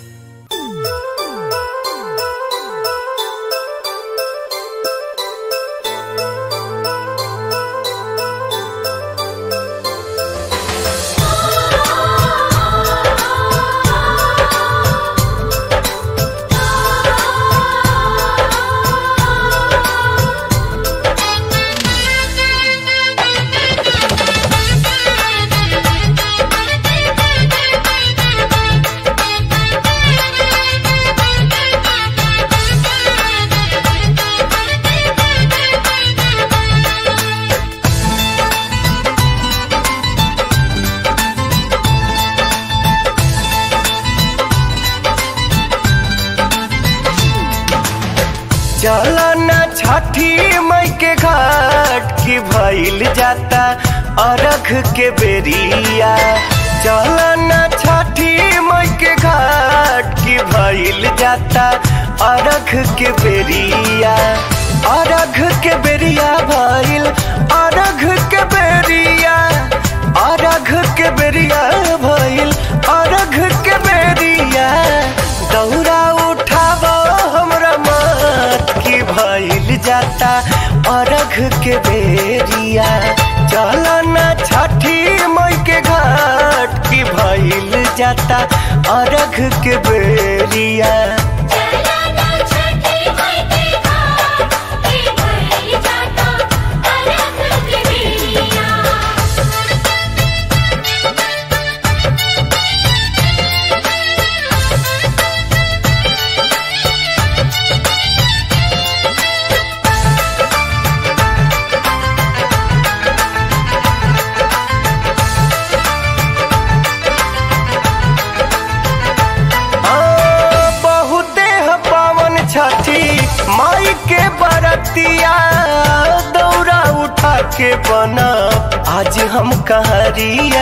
चलना छठी मई के घाट की भइल जाता अरख के बेरिया चलना छठी मई के घाट की भइल जाता अरख के बेरिया अरघ के बेरिया भइल अरघ के बेरिया अरघ के बेरिया भइल अरघ के बेरिया दौरा उठाव हमरा मत की भइल जाता अरघ के बेरिया चलना छठी मई के घाट की भइल जाता अरघ के बेरिया चलना छठी माई के घाट की भइल जाता अलग के बेरिया आ, बहुते ह पावन छठी माई के बरतिया दौरा उठा के बना आज हम कहरिया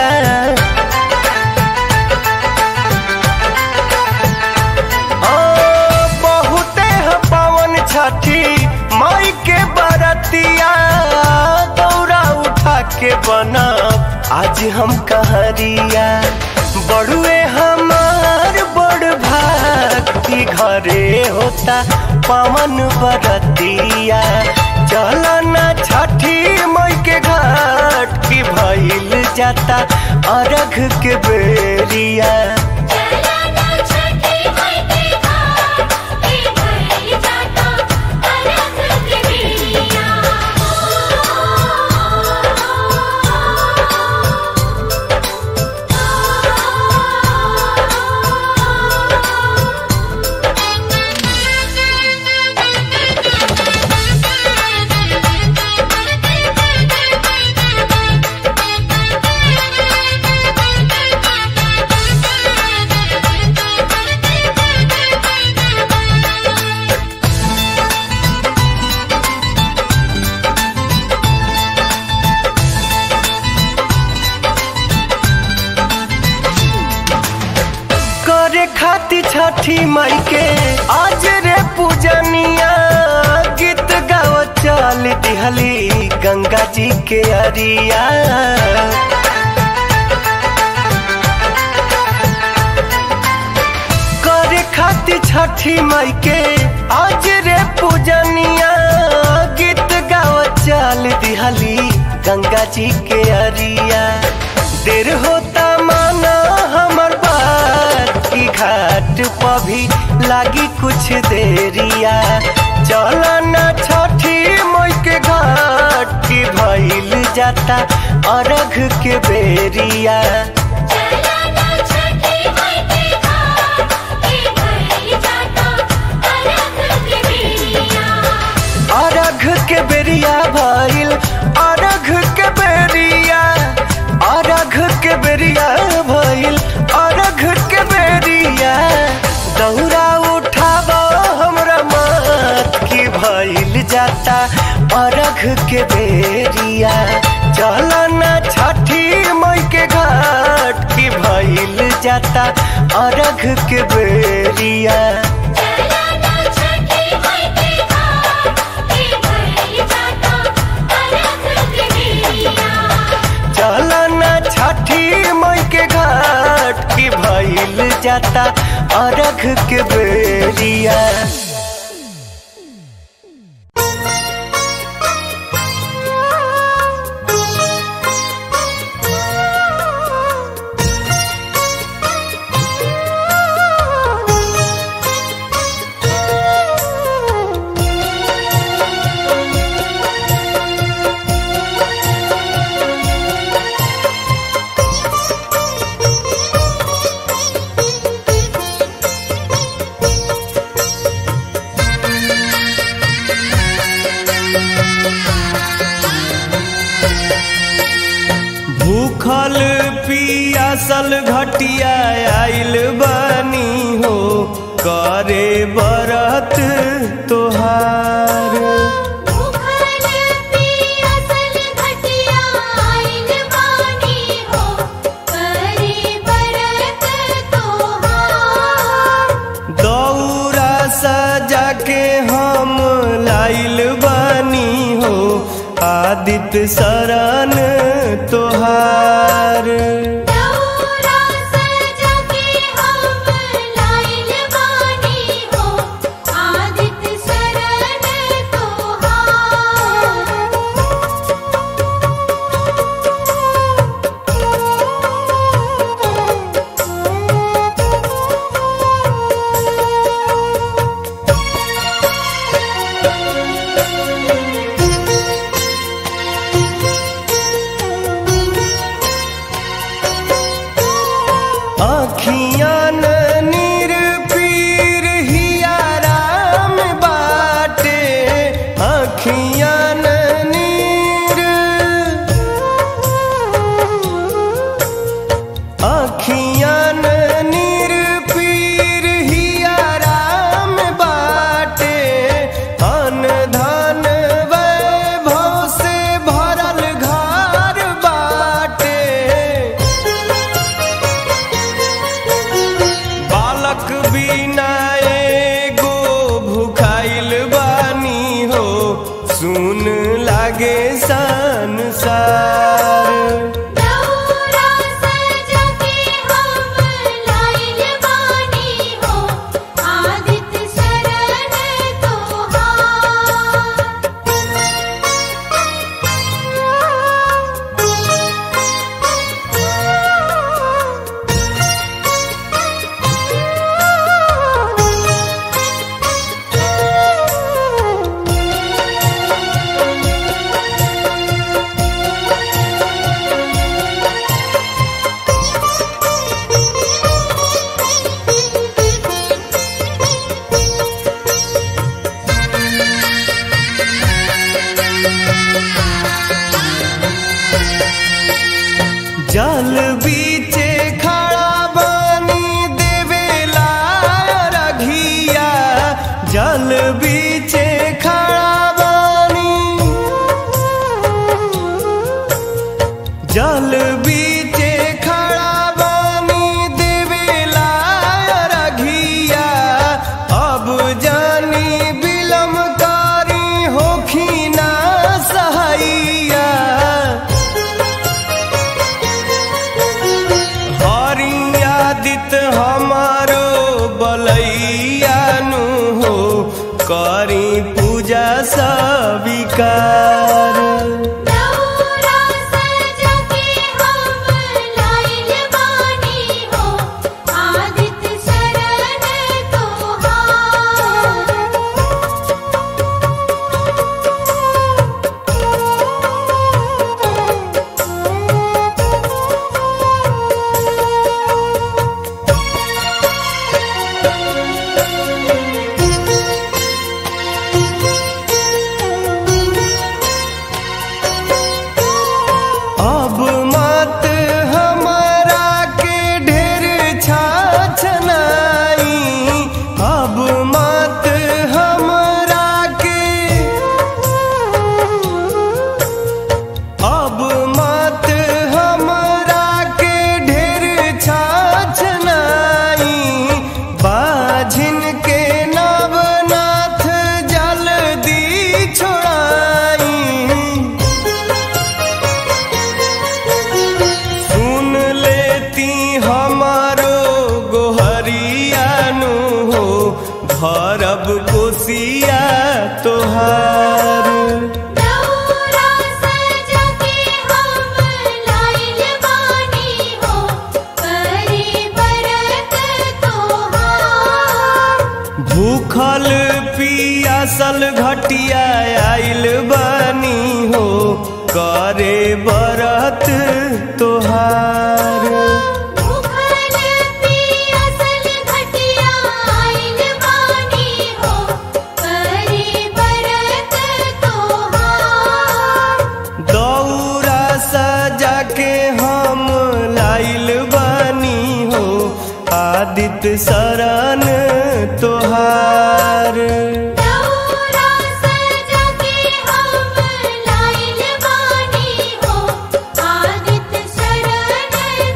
आ, बहुते ह पावन छठी माई के बरतिया दौरा उठा के बना आज हम कहरिया बड़ुए हमार बड़ भाग की घरे होता पवन बरतिया चलना छठी मई के घाट की भइल जाता अरघ के बेरिया चलना छठी खाती छठी माई के आज रे पूजनिया गीत गाव चल दिहली गंगा जी के अरिया करे खाती छठी माई के आज रे पूजनिया गीत गाव चल दिहली गंगा जी के अरिया देर होता माना हमर बात की घाट पर भी लागी कुछ देरिया चला ना छठी मई के घाट की भइल जाता अरघ के बेरिया चलाना छठी माई के घाट के भइल जाता अलग के बेरिया अरघ के बेरिया भइल अरघ के बेरिया अरघ के बेरिया भइल अरघ के बेरिया दौरा उठाब हमरा मत की भइल जाता अरघ के बेरिया चल ना छठी मई के घाट की भइल जाता अरघ के बेरिया चलाना छठी माई के घाट के भइल जाता अलग के बेरिया चलना छठी मई के घाट की भइल जाता अरघ के बेरिया भूखल पियासल घटिया आइल बनी हो करे बरत तोहार भूखल पियासल घटिया आइल बानी हो करे बरत तोहार दौरा सजा के हम लाइल बनी हो आदित्य शरण तोहार दौरा सजा के हम लाइल बानी हो आदित्य शरण तोहार करी पूजा सविकार दौरा सजा के हम लाइल बानी हो आदित्य शरण तोहार अब मत हमारा के ढेर छाछनाई अब मत हमरा के अब मत हमरा के ढेर छाछनाई बाझिन के नवनाथ जल्दी छोड़ाई सुन लेती हमारो गोहरियानु हो भरब कोसिया तोहार दौरा सजा के हम लाइल बानी हो करी बरत तोहार भूखल पियासल घटिया आइल बानी हो करे बरत तोहार भूखल पियासल घटिया आइल बानी हो करी बरत तोहार दौरा सजा के हम लाइल बानी हो आदित्य शरण तोहार दौरा सजा के हम लाइल बानी हो आदित्य शरण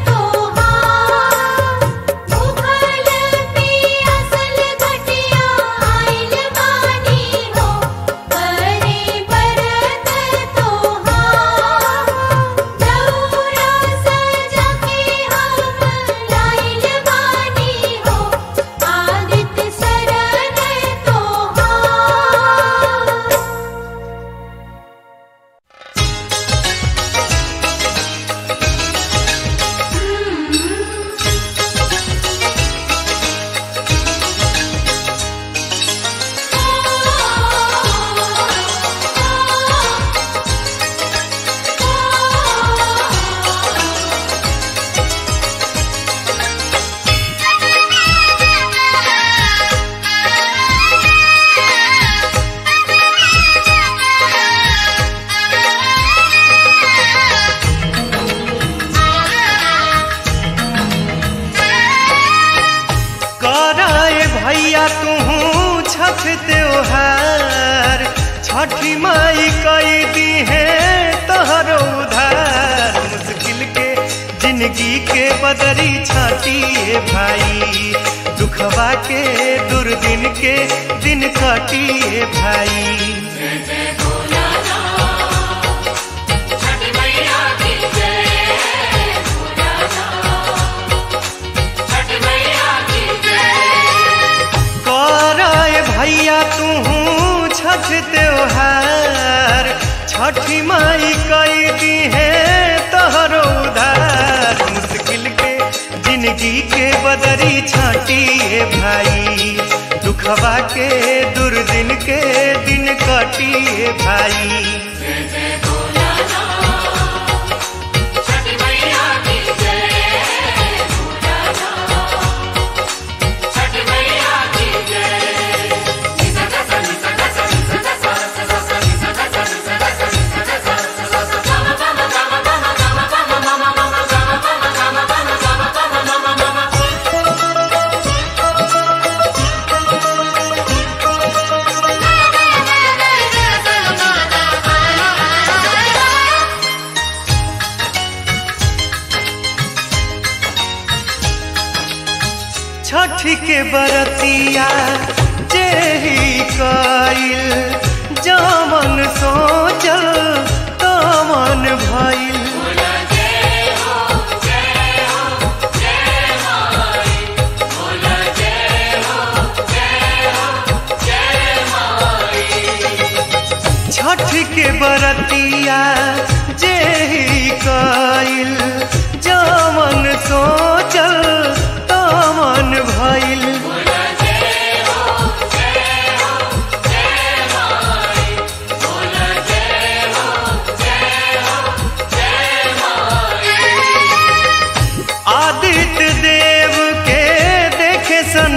तोहार भूखल पियासल घटिया आइल बानी हो करे बरत तोहार दौरा सजा के हम लाइल बानी हो आदित्य शरण तोहार कराए भैया तू छठ त्योहार छठी माई कई दी है तोहरो उधार मुश्किल के जिंदगी के बदरी छाटिए भाई दुखवा के दुर्दिन के दिन कटिए भाई कराए भैया तू छठ त्योहार छठी माई कई दी है तोहरो उधार मुश्किल के जिंदगी के बदरी छाटिए भाई दुखवा के दुर्दिन के दिन कटिए भाई छठ के बरतिया जेही कइल जमन सोचल तमन भइल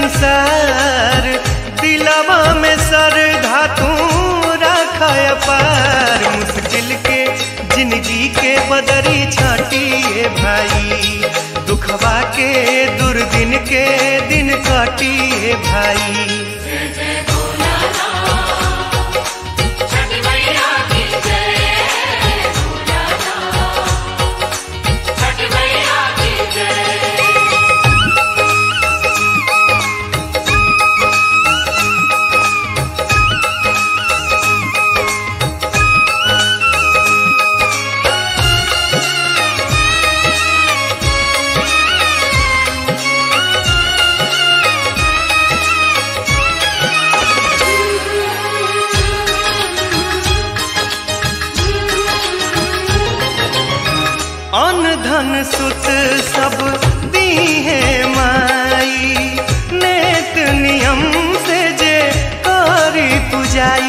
संसार दिलवा में सर धातु रखा पार मुश्किल के जिंदगी के बदरी छाटिए भाई दुखवा के दुर्दिन के दिन काटिए भाई छठी मैया की जय छठी मैया की जय अन धन सुत सब दी है माई नेत नियम से जे करी पुजाई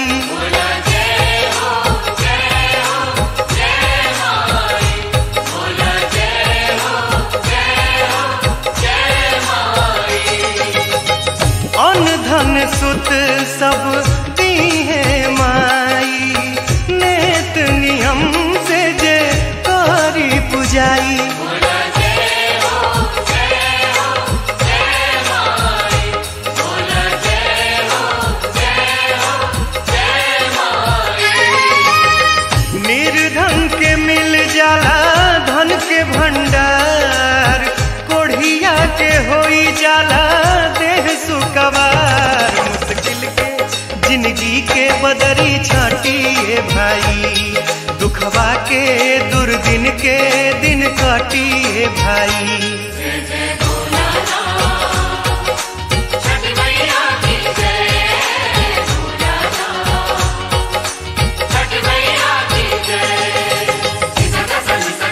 अन धन सुत सब दी है माई नेत नियम से जे करी पुजाई निर्धन के मिल जाला धन के भंडार कोढ़िया के होई जाला देह सुकवार मुश्किल के जिंदगी के बदरी छाटिए भाई दुखवा के दुर्दिन के दिन काटिए भाई छठी मैया की जय छठी मैया की जय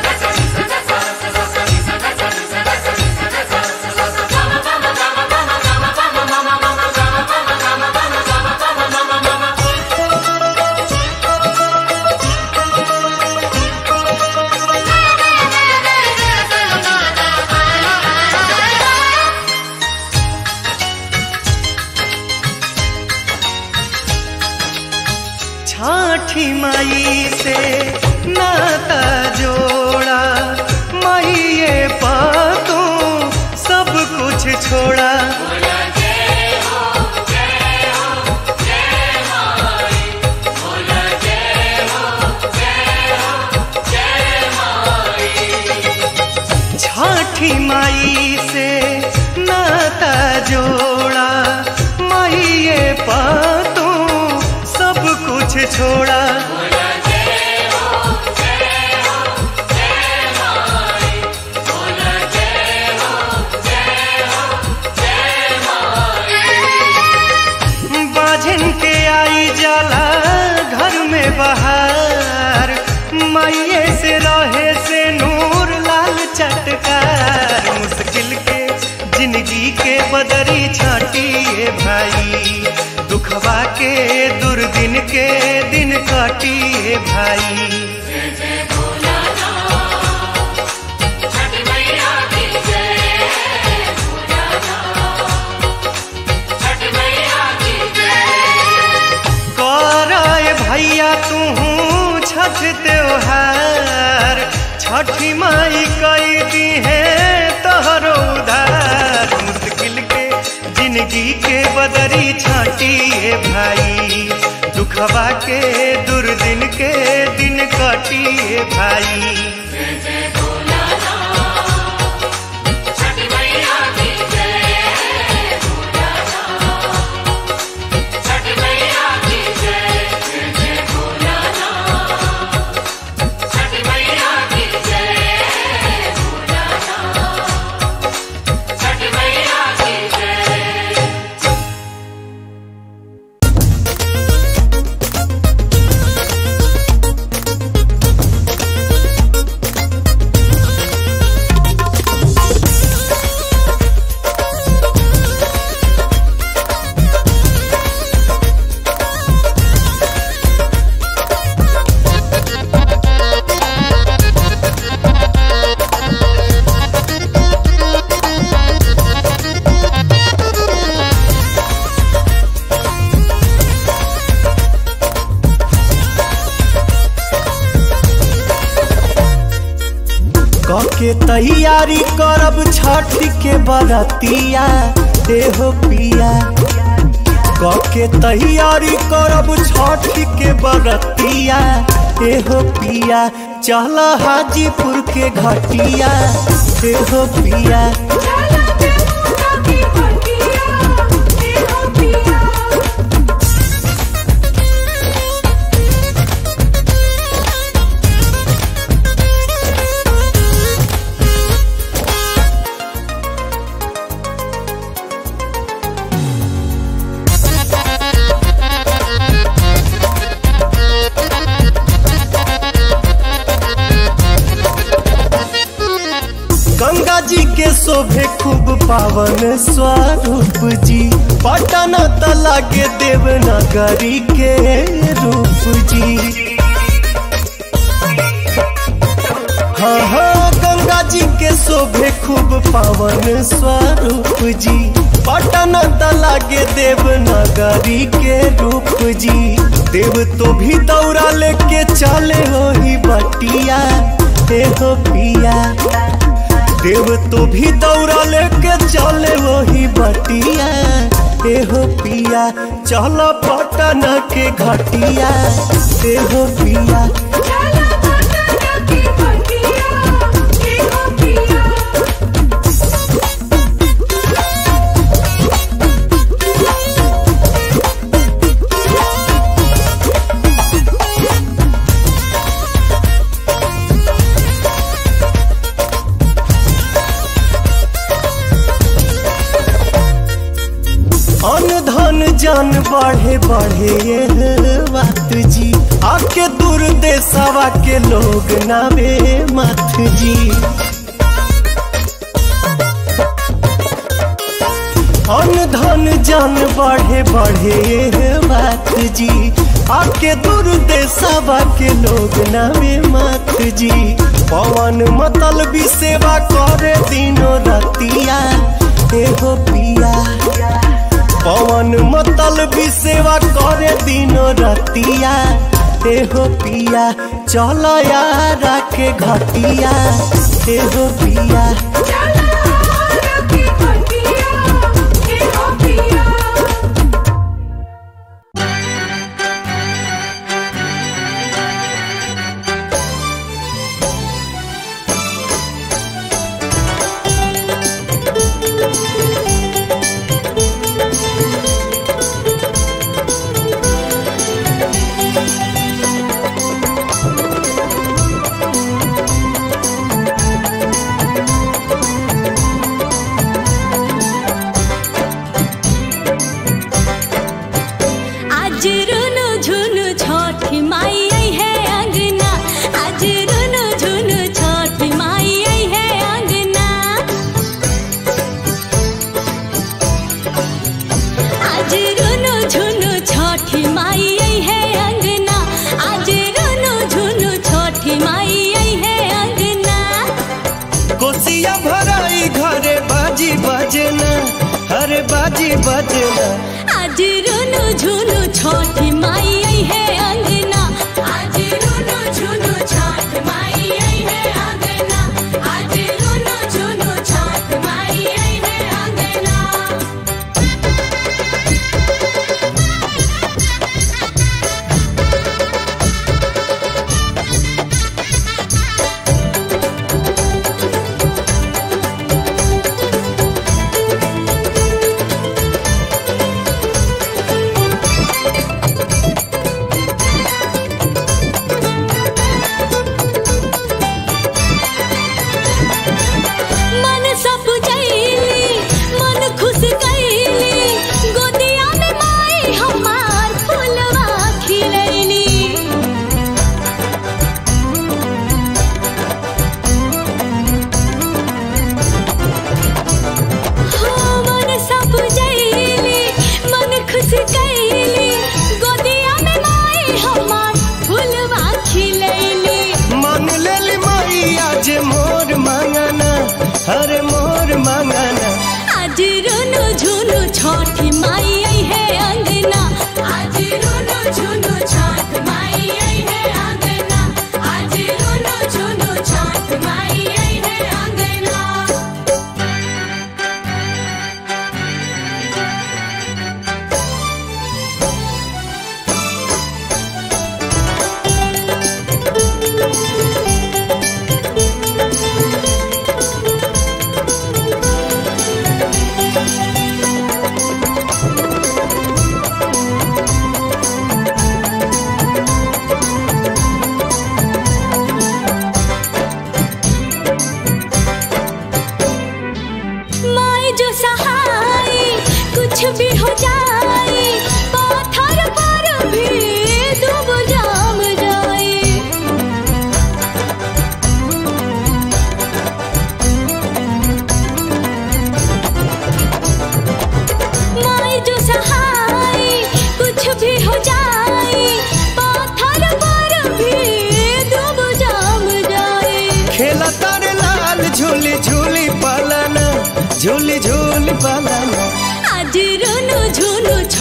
छाठी माई से नाता जोड़ा माइये पातू सब कुछ छोड़ा छाठी माई से नाता जोड़ा माइये पातू सब कुछ छोड़ा बाझन के आई जाला घर में बहार माइये से रहे से नूर लाल चटकार मुश्किल के जिंदगी के बदरी छाटिए भाई दुखवा के दुर्दिन के दिन काटिए भाई छठी मैया की जय छठी मैया की जय कराए भैया तू छठ त्योहार छठी माई कई दी है तोहरो उधार मुश्किल के जिंदगी के बदरी छाटिए भाई दुखवा के दुर्दिन के दिन काटिए भाई छठी मैया की जय छठी मैया की जय छठी मैया की जय छठी मैया की जय छठी के तैयारी करब छठ के बरतिया देहो पिया क के तैयारी करब छठ के बरतिया एहो पिया चल हाजीपुर के घटिया एहो पिया गंगा जी के शोभे खूब पावन स्वरूप जी पटना तला के देवनगरी के रूप जी हाँ हाँ गंगा जी के शोभे खूब पावन स्वरूप जी पटना तला के देवनगरी के रूप जी देव तो भी दौड़ा लेके चले हो ही बटिया हे हो पिया देव तो भी दौड़ा लेके चले वही बटिया एहो पिया चल पटना के घटिया एहो पिया अन धन जान बढ़े बढ़े ये बात जी आके दूर देशवा के लोग नावे मत जी अन धन जान बढ़े बढ़े ये बात जी आके दूर देशवा के लोग नावे मत जी पवन मतल भी सेवा करे दिनों रतिया एहो पिया पवन मतल भी सेवा करे दिनो रतिया एहो पिया चल यारा के घटिया एहो पिया आज रुनु झुनु छठी माई आई है अंगना आज रुनु झुनु छठी माई आई है अंगना आज रुनु झुनु छठी माई आई है अंगना आज रुनु झुनु छठी माई आई है अंगना कोसिया भराई घरे बाजी बजना अरे बाजी बजना आज रुनु झुनु छठी माई आई है अंगना आज रुनु झुनु छठ माई आई है अंगना आज रुनु झुनु छठ माई आई है अंगना मन सब जैली मन खुश कैली गोदिया में माई हमार फुलवा खिलैली हो मन सब जैली मन खुश कैली गोदिया में माई हमार फुलवा खिलैली मान लेली माई आज मोर मांगना अरे मोर मांगना आज रुनु झुनु छठी माई आई है अंगना आज रुनु झुनु छठ माई आई है अंगना आज रुनु झुनु छठ माई आई है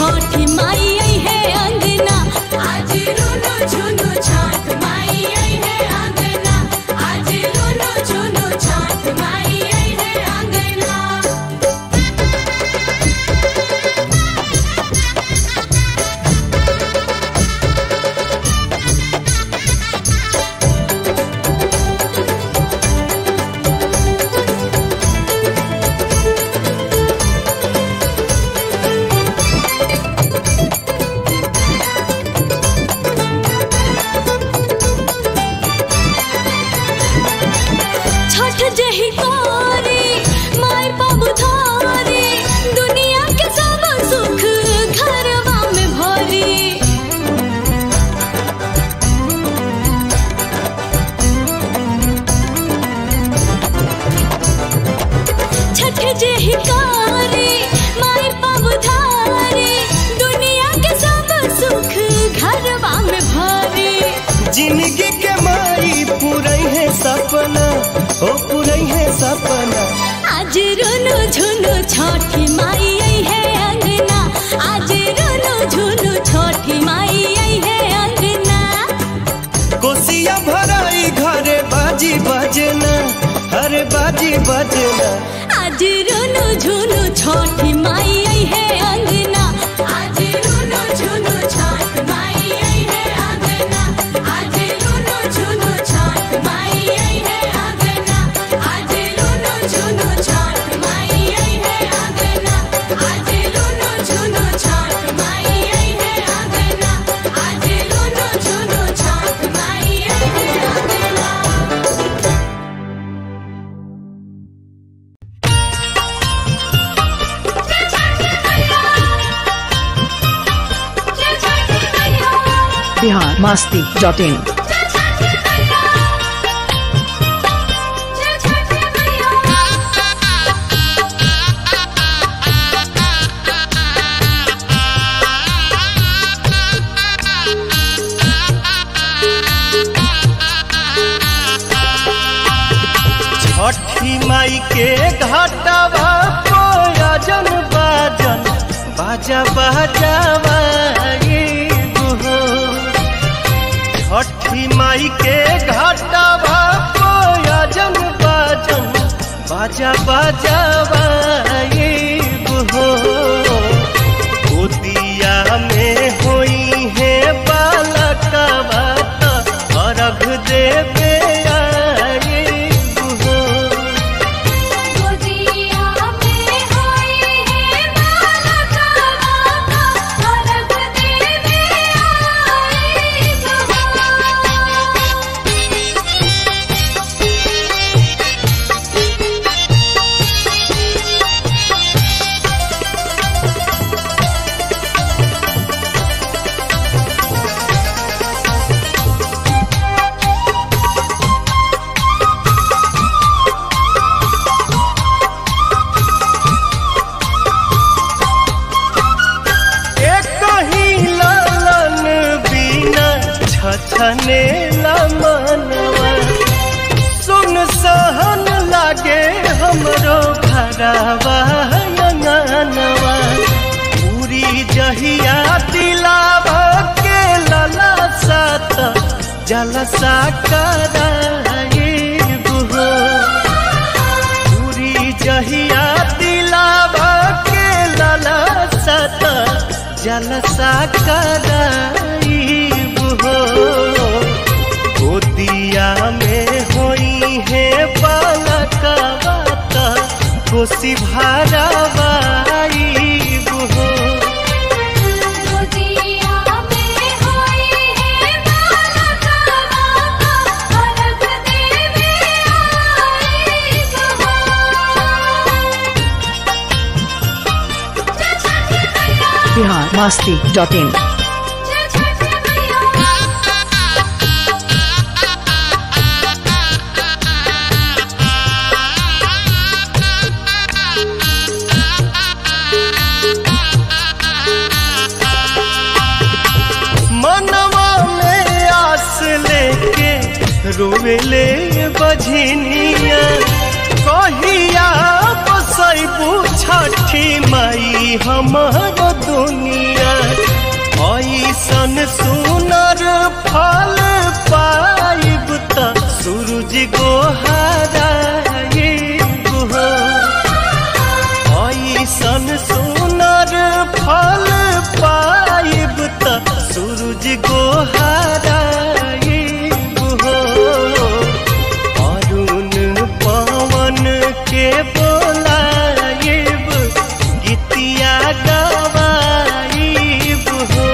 छठी माई आई है अंगना आज रुनु झुनु छठ माई आई है अंगना आज रुनु झुनु छठ माई आई है अंगना छठ जही कारी माय बाबू धारी दुनिया के सब सुख घरवा में भरी छठ जही कारी माय बाबू धारी दुनिया के सब सुख घरवा में भरी जिंदगी के माई पूरई है सपना ओ पूरई है सपना आज रुनु झुनु छठी माई आई है अंगना आज रुनु झुनु छठी माई आई है अंगना कोसिया भराई घरे बाजी बजना अरे बाजी बजना आज रुनु झुनु छठी माई आई है अंगना आज रुनु झुनु छठ माई आई है अंगना आज रुनु झुनु छठ माई आई है अंगना आज रुनु झुनु छठ माई आई है अंगना आज रुनु झुनु छठ माई आई है अंगना आज रुनु झुनु छठ माई आई है अंगना बिहार मास्ती डॉट इन छठी माई के घाटवा कोयजन बाजन बाजा बाजावा ये गुहो छठी माई के घाटवा कोयजन बाजन बाजा बाजावा ये गुहो गोदिया में होई है बालकवा त अर्घ देवे आए गुहो गोदिया में होई है बालका बाका अलग देवे आई एक ही लालन बिना छछने मनवा सुन सहन लागे हमरो घरवा अंगनवा पूरी जहिया दिलावा के लला सात जलसा कराए बुहो पूरी जहिया दिलावा के लाला सत जलसा कराई हो गोदिया में होई है बालका बात खुशी भरावाई हो गोदिया में होई है बालका बाका अलग देवे आई बिहार मास्ती डॉट इन मनवा में आस लेके रोवेले बझनिया कहिया बसैबू छा छठी माई हमार दुनिया ऐसन सुनर फल पाइब त सूरज गोहाराइब हो ऐसन सुनर फल पाइब त सूरज गोहाराइब हो अरुण पवन के बोलाइब गीतिया गवाइब हो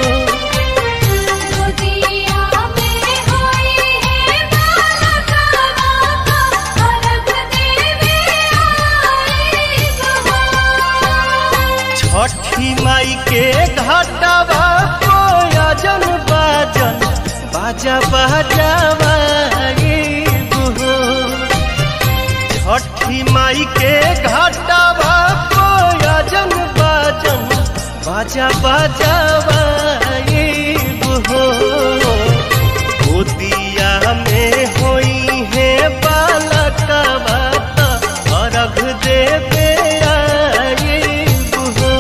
गोदिया में होई है बालका बाका अलग देवे आई बहो छठी माई के घाटवा कोयजन बाजन बाजा बाजावा हो छठी माई के घाटवा कोयजन बाजन बाजा बाजावा हो गोदिया में होई है बालकवा त अर्घ देवे आइब हो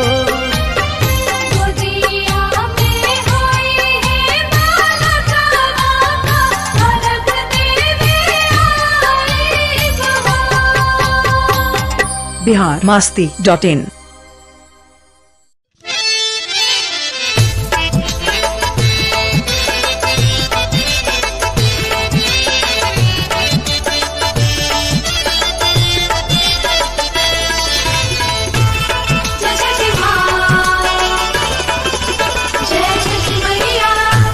गोदिया में होई है बालका बाका अलग देवे आई बहो बिहार मास्ती डॉट इन जय छठी माँ जय छठी मैया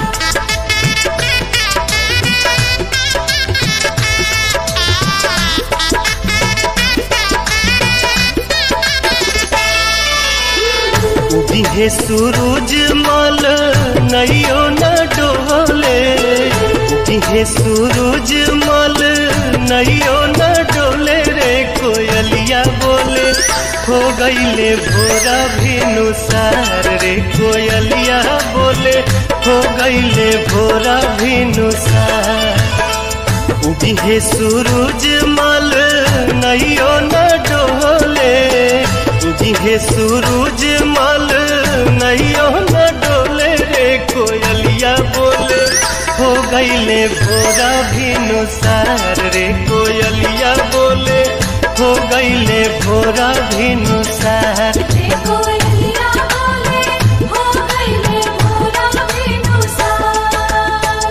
उबिहे सूरज मल नैयो न डोले उबिहे सूरज मल नैयो न डोले रे कोयलिया बोले हो गईले भोरा भिनुसार रे कोयलिया बोले हो गईले भोरा भिनुसार उबिहे सूरज मल नैयो न डोले उबिहे सूरज मल नैयो न डोले रे कोयलिया बोले हो गईले भोरा भिनुसार रे कोयलिया बोले हो गईले भोरा भिनुसार देखो लिया बोले हो गईले भोरा बिनुसार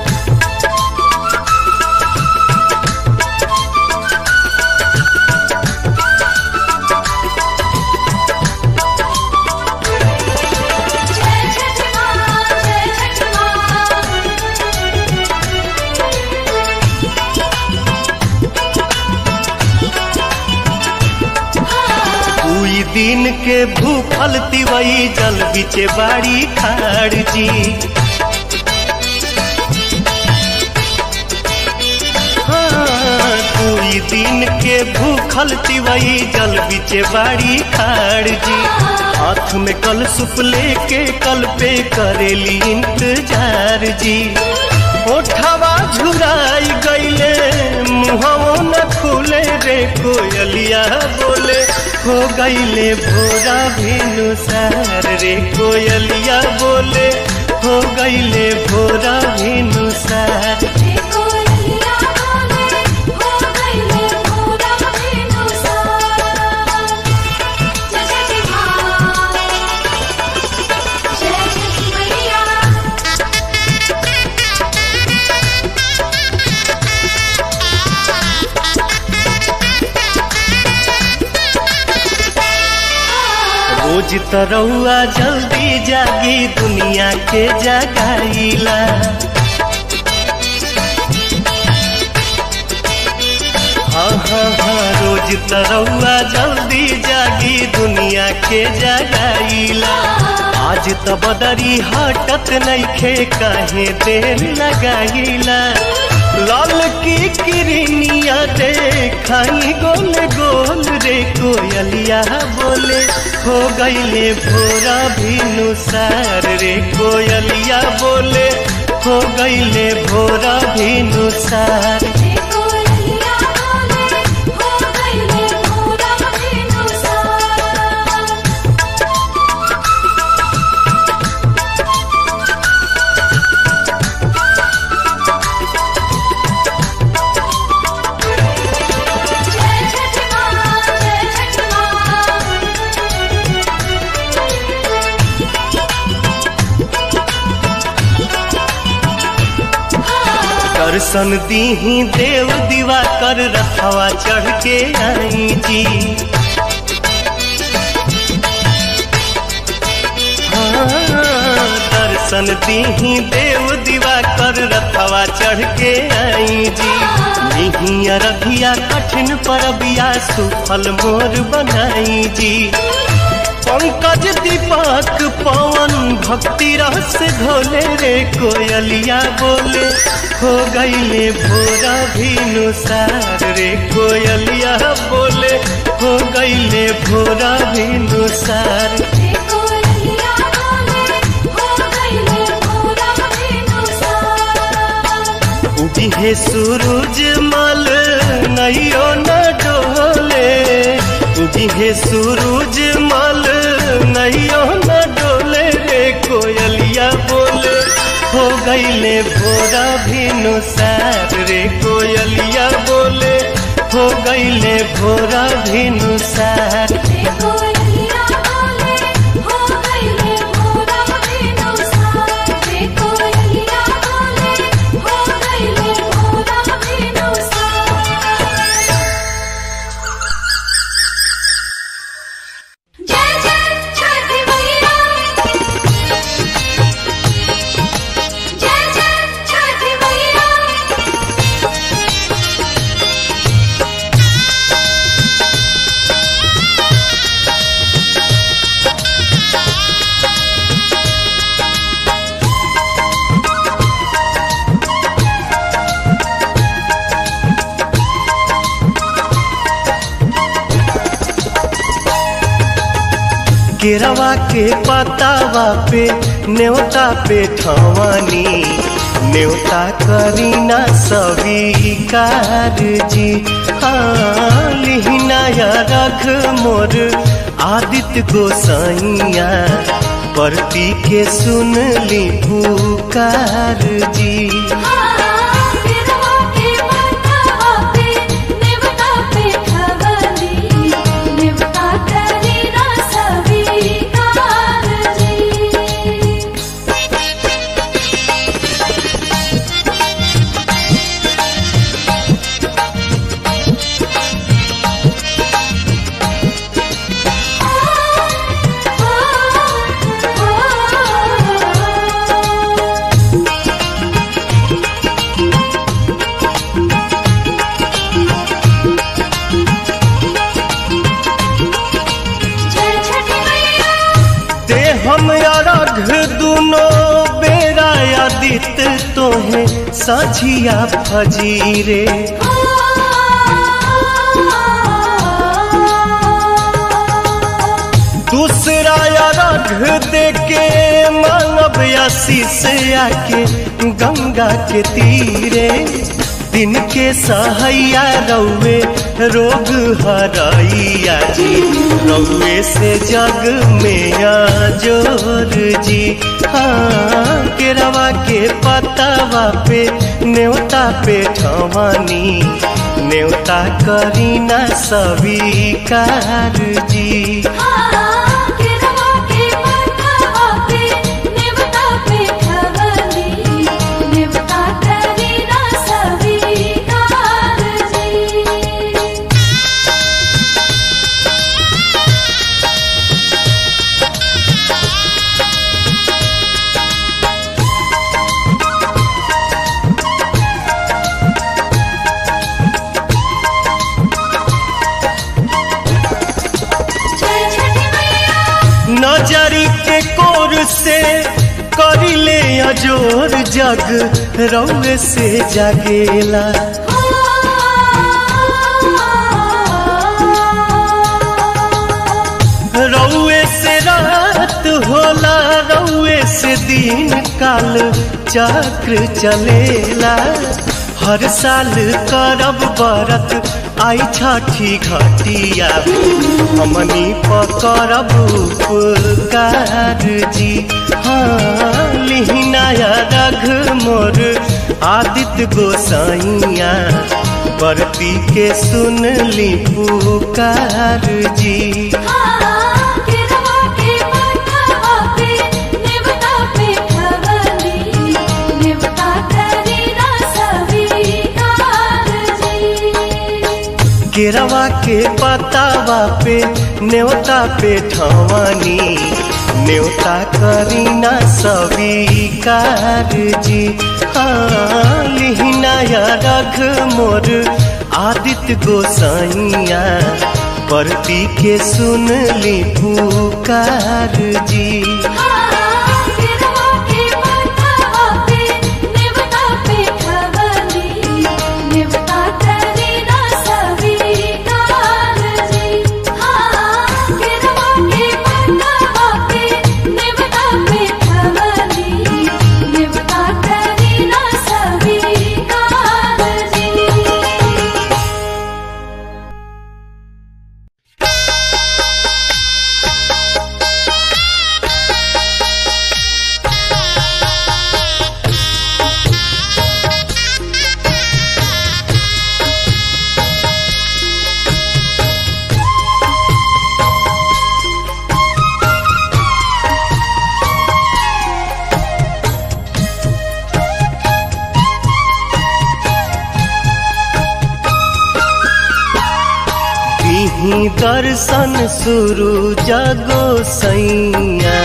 जय छठी माँ जय छठी माँ कोई दिन के भूखल तिवई जल बिचे बाड़ी खाड़ जी हाँ, कोई दिन के भूखल तिवई जल बिचे बाड़ी खाड़ जी हाथ में कल सुप लेके कल पे करेली इंतजार जी ओठवा झुराई गईले मुहवो न खुले रे कोयलिया बोले हो गईले भोरा भिनुसार रे कोयलिया बोले हो गईले भोरा भिनुसार देखो लिया बोले हो गईले भोरा बिनुसार जय छठी माँ जय छठी मैया रोज तरौआ जल्दी जागी दुनिया के जगाईला हाँ हाँ हाँ रोज तरौआ जल्दी जागी दुनिया के जगाईला आज त बदरी हटत नइखे काहे देर लगाईला लाल की किरनिया देखाई गोल गोल रे कोयलिया बोले हो गईले भोरा भिनुसार रे कोयलिया बोले हो गईले भोरा भिनुसार देखो लिया बोले हो गईले भोरा बिनुसार दर्शन दीही देव दीवा कर रखवा चढ़ के आई जी हाँ, दर्शन दीही देव दीवा कर रखवा चढ़ के आई जी निहिया रखिया कठिन परबिया सुफल मोर बनाई जी पंकज दीपक पवन भक्ति रस घोले रे कोयलिया बोले हो गईले भोरा भिनुसार रे कोयलिया बोले हो गईले भोरा भिनुसार उदिहे सूरज मल नैयो न डोले उदिहे सूरज मल नैयो न डोले रे कोयलिया बोले हो गईले भोरा भिनुसार रे कोयलिया बोले हो गईले भोरा भिनुसार जय जय छठी मैया जय जय छठी मैया केरवा के पतावा पे न्योता पे ठवानी न्योता करीना स्वीकार जी हाँ लिहिनाया रख मोर आदित्य गोसाइया परती के सुन ली पुकार जी जय छठी मैया ते हम अरघ दुनो बेरा आदित तोहे साझिया फजीरे दूसरा अरघ दे के मानव आशीष आके गंगा के तीरे दिन के सहैया रौवे रोग हरैया जी रौवे से जग में जोर जी हाँ केरवा के पतावा पे न्योता पे ठवानी न्योता करीना स्वीकार जी जय छठी मैया नजरी के कोर से करिले अजोर जग रौवे से जागेला रौवे से रात होला रौवे से दिन काल चक्र चलेला हर साल करब बरत आई छठी घटिया हमनी पकड़ब उपकार जी हाँ लिहिनाया रघ मोर आदित्य गोसाइया बरती के सुन ली पुकार जी देवता पे खवली देवता करी ना सभी केरवा के पतावा पे न्योता पे ठवानी न्योता करीना स्वीकार जी हाँ लिहिनाया रघ मोर आदित्य गोसाइया परती के सुन ली पुकार जी दिही दर्शन शुरू जगो सैया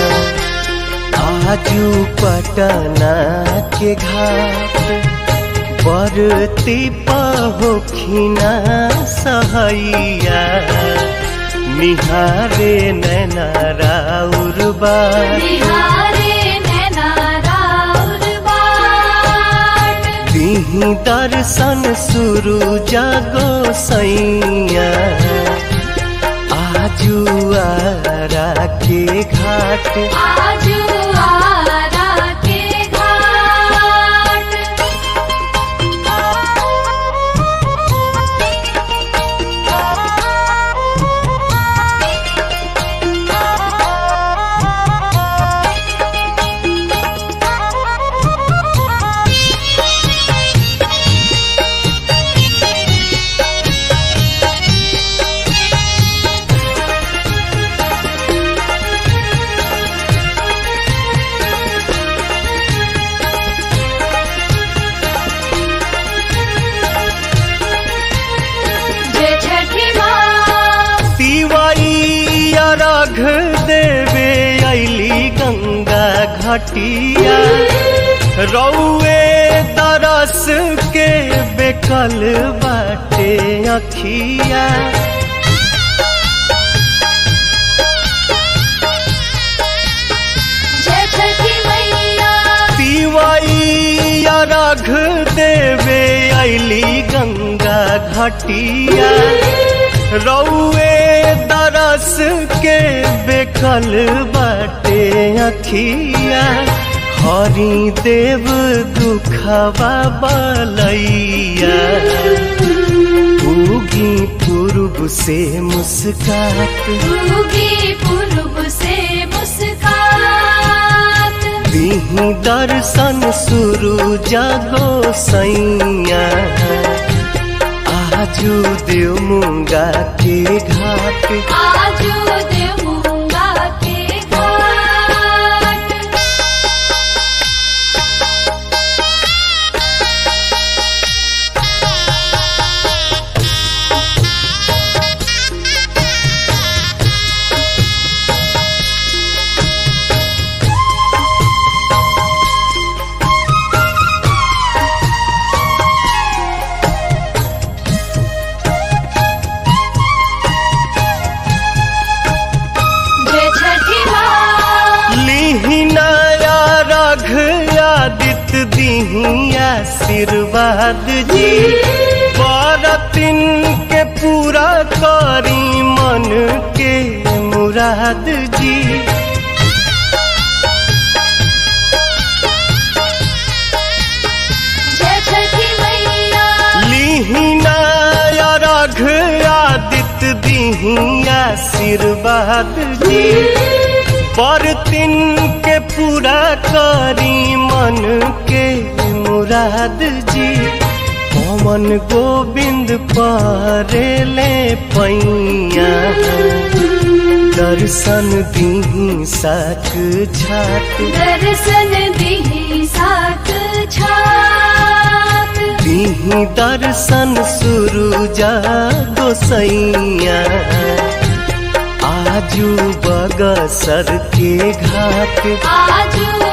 आजू पटना के घाट बरती पहोखिना सहैया निहारे नैना राउर बार दिही दर्शन शुरू जगो सैया आजू आरा के घाट आजू आरा के घाट जय छठी माँ तिवारी अर्घ देवे ऐली गंगा घटिया रौए तरस के बेकल बाटे अखिया जय छठी मैया तिवाई अर्घ देवे ऐली गंगा घटिया रौए दरस के बेकल बाटे अखिया हरि देव दुखवा बलैया उगी पूर्व से मुस्कात उगी पूर्व से मुस्कात दिही दर्शन शुरू जगो सैया आजू देव मुंगा के घाट आजू देवूंगा के घाट जय छठी माँ लिहिनाया रघ आदित्य दिही आशीर्वाद जी बरतिन के पूरा करी मन के मुराद जी जय छठी मैया लिहिनाया रघ आदित्य दिही आशीर्वाद जी बरतिन के पूरा करी मन के मुराद जी पवन गोविंद परेले पैया दर्शन दीही साक झाक दर्शन दिही साथ छात दीही दर्शन सुरुजा गोसैया आजू बगसर के घाट आजू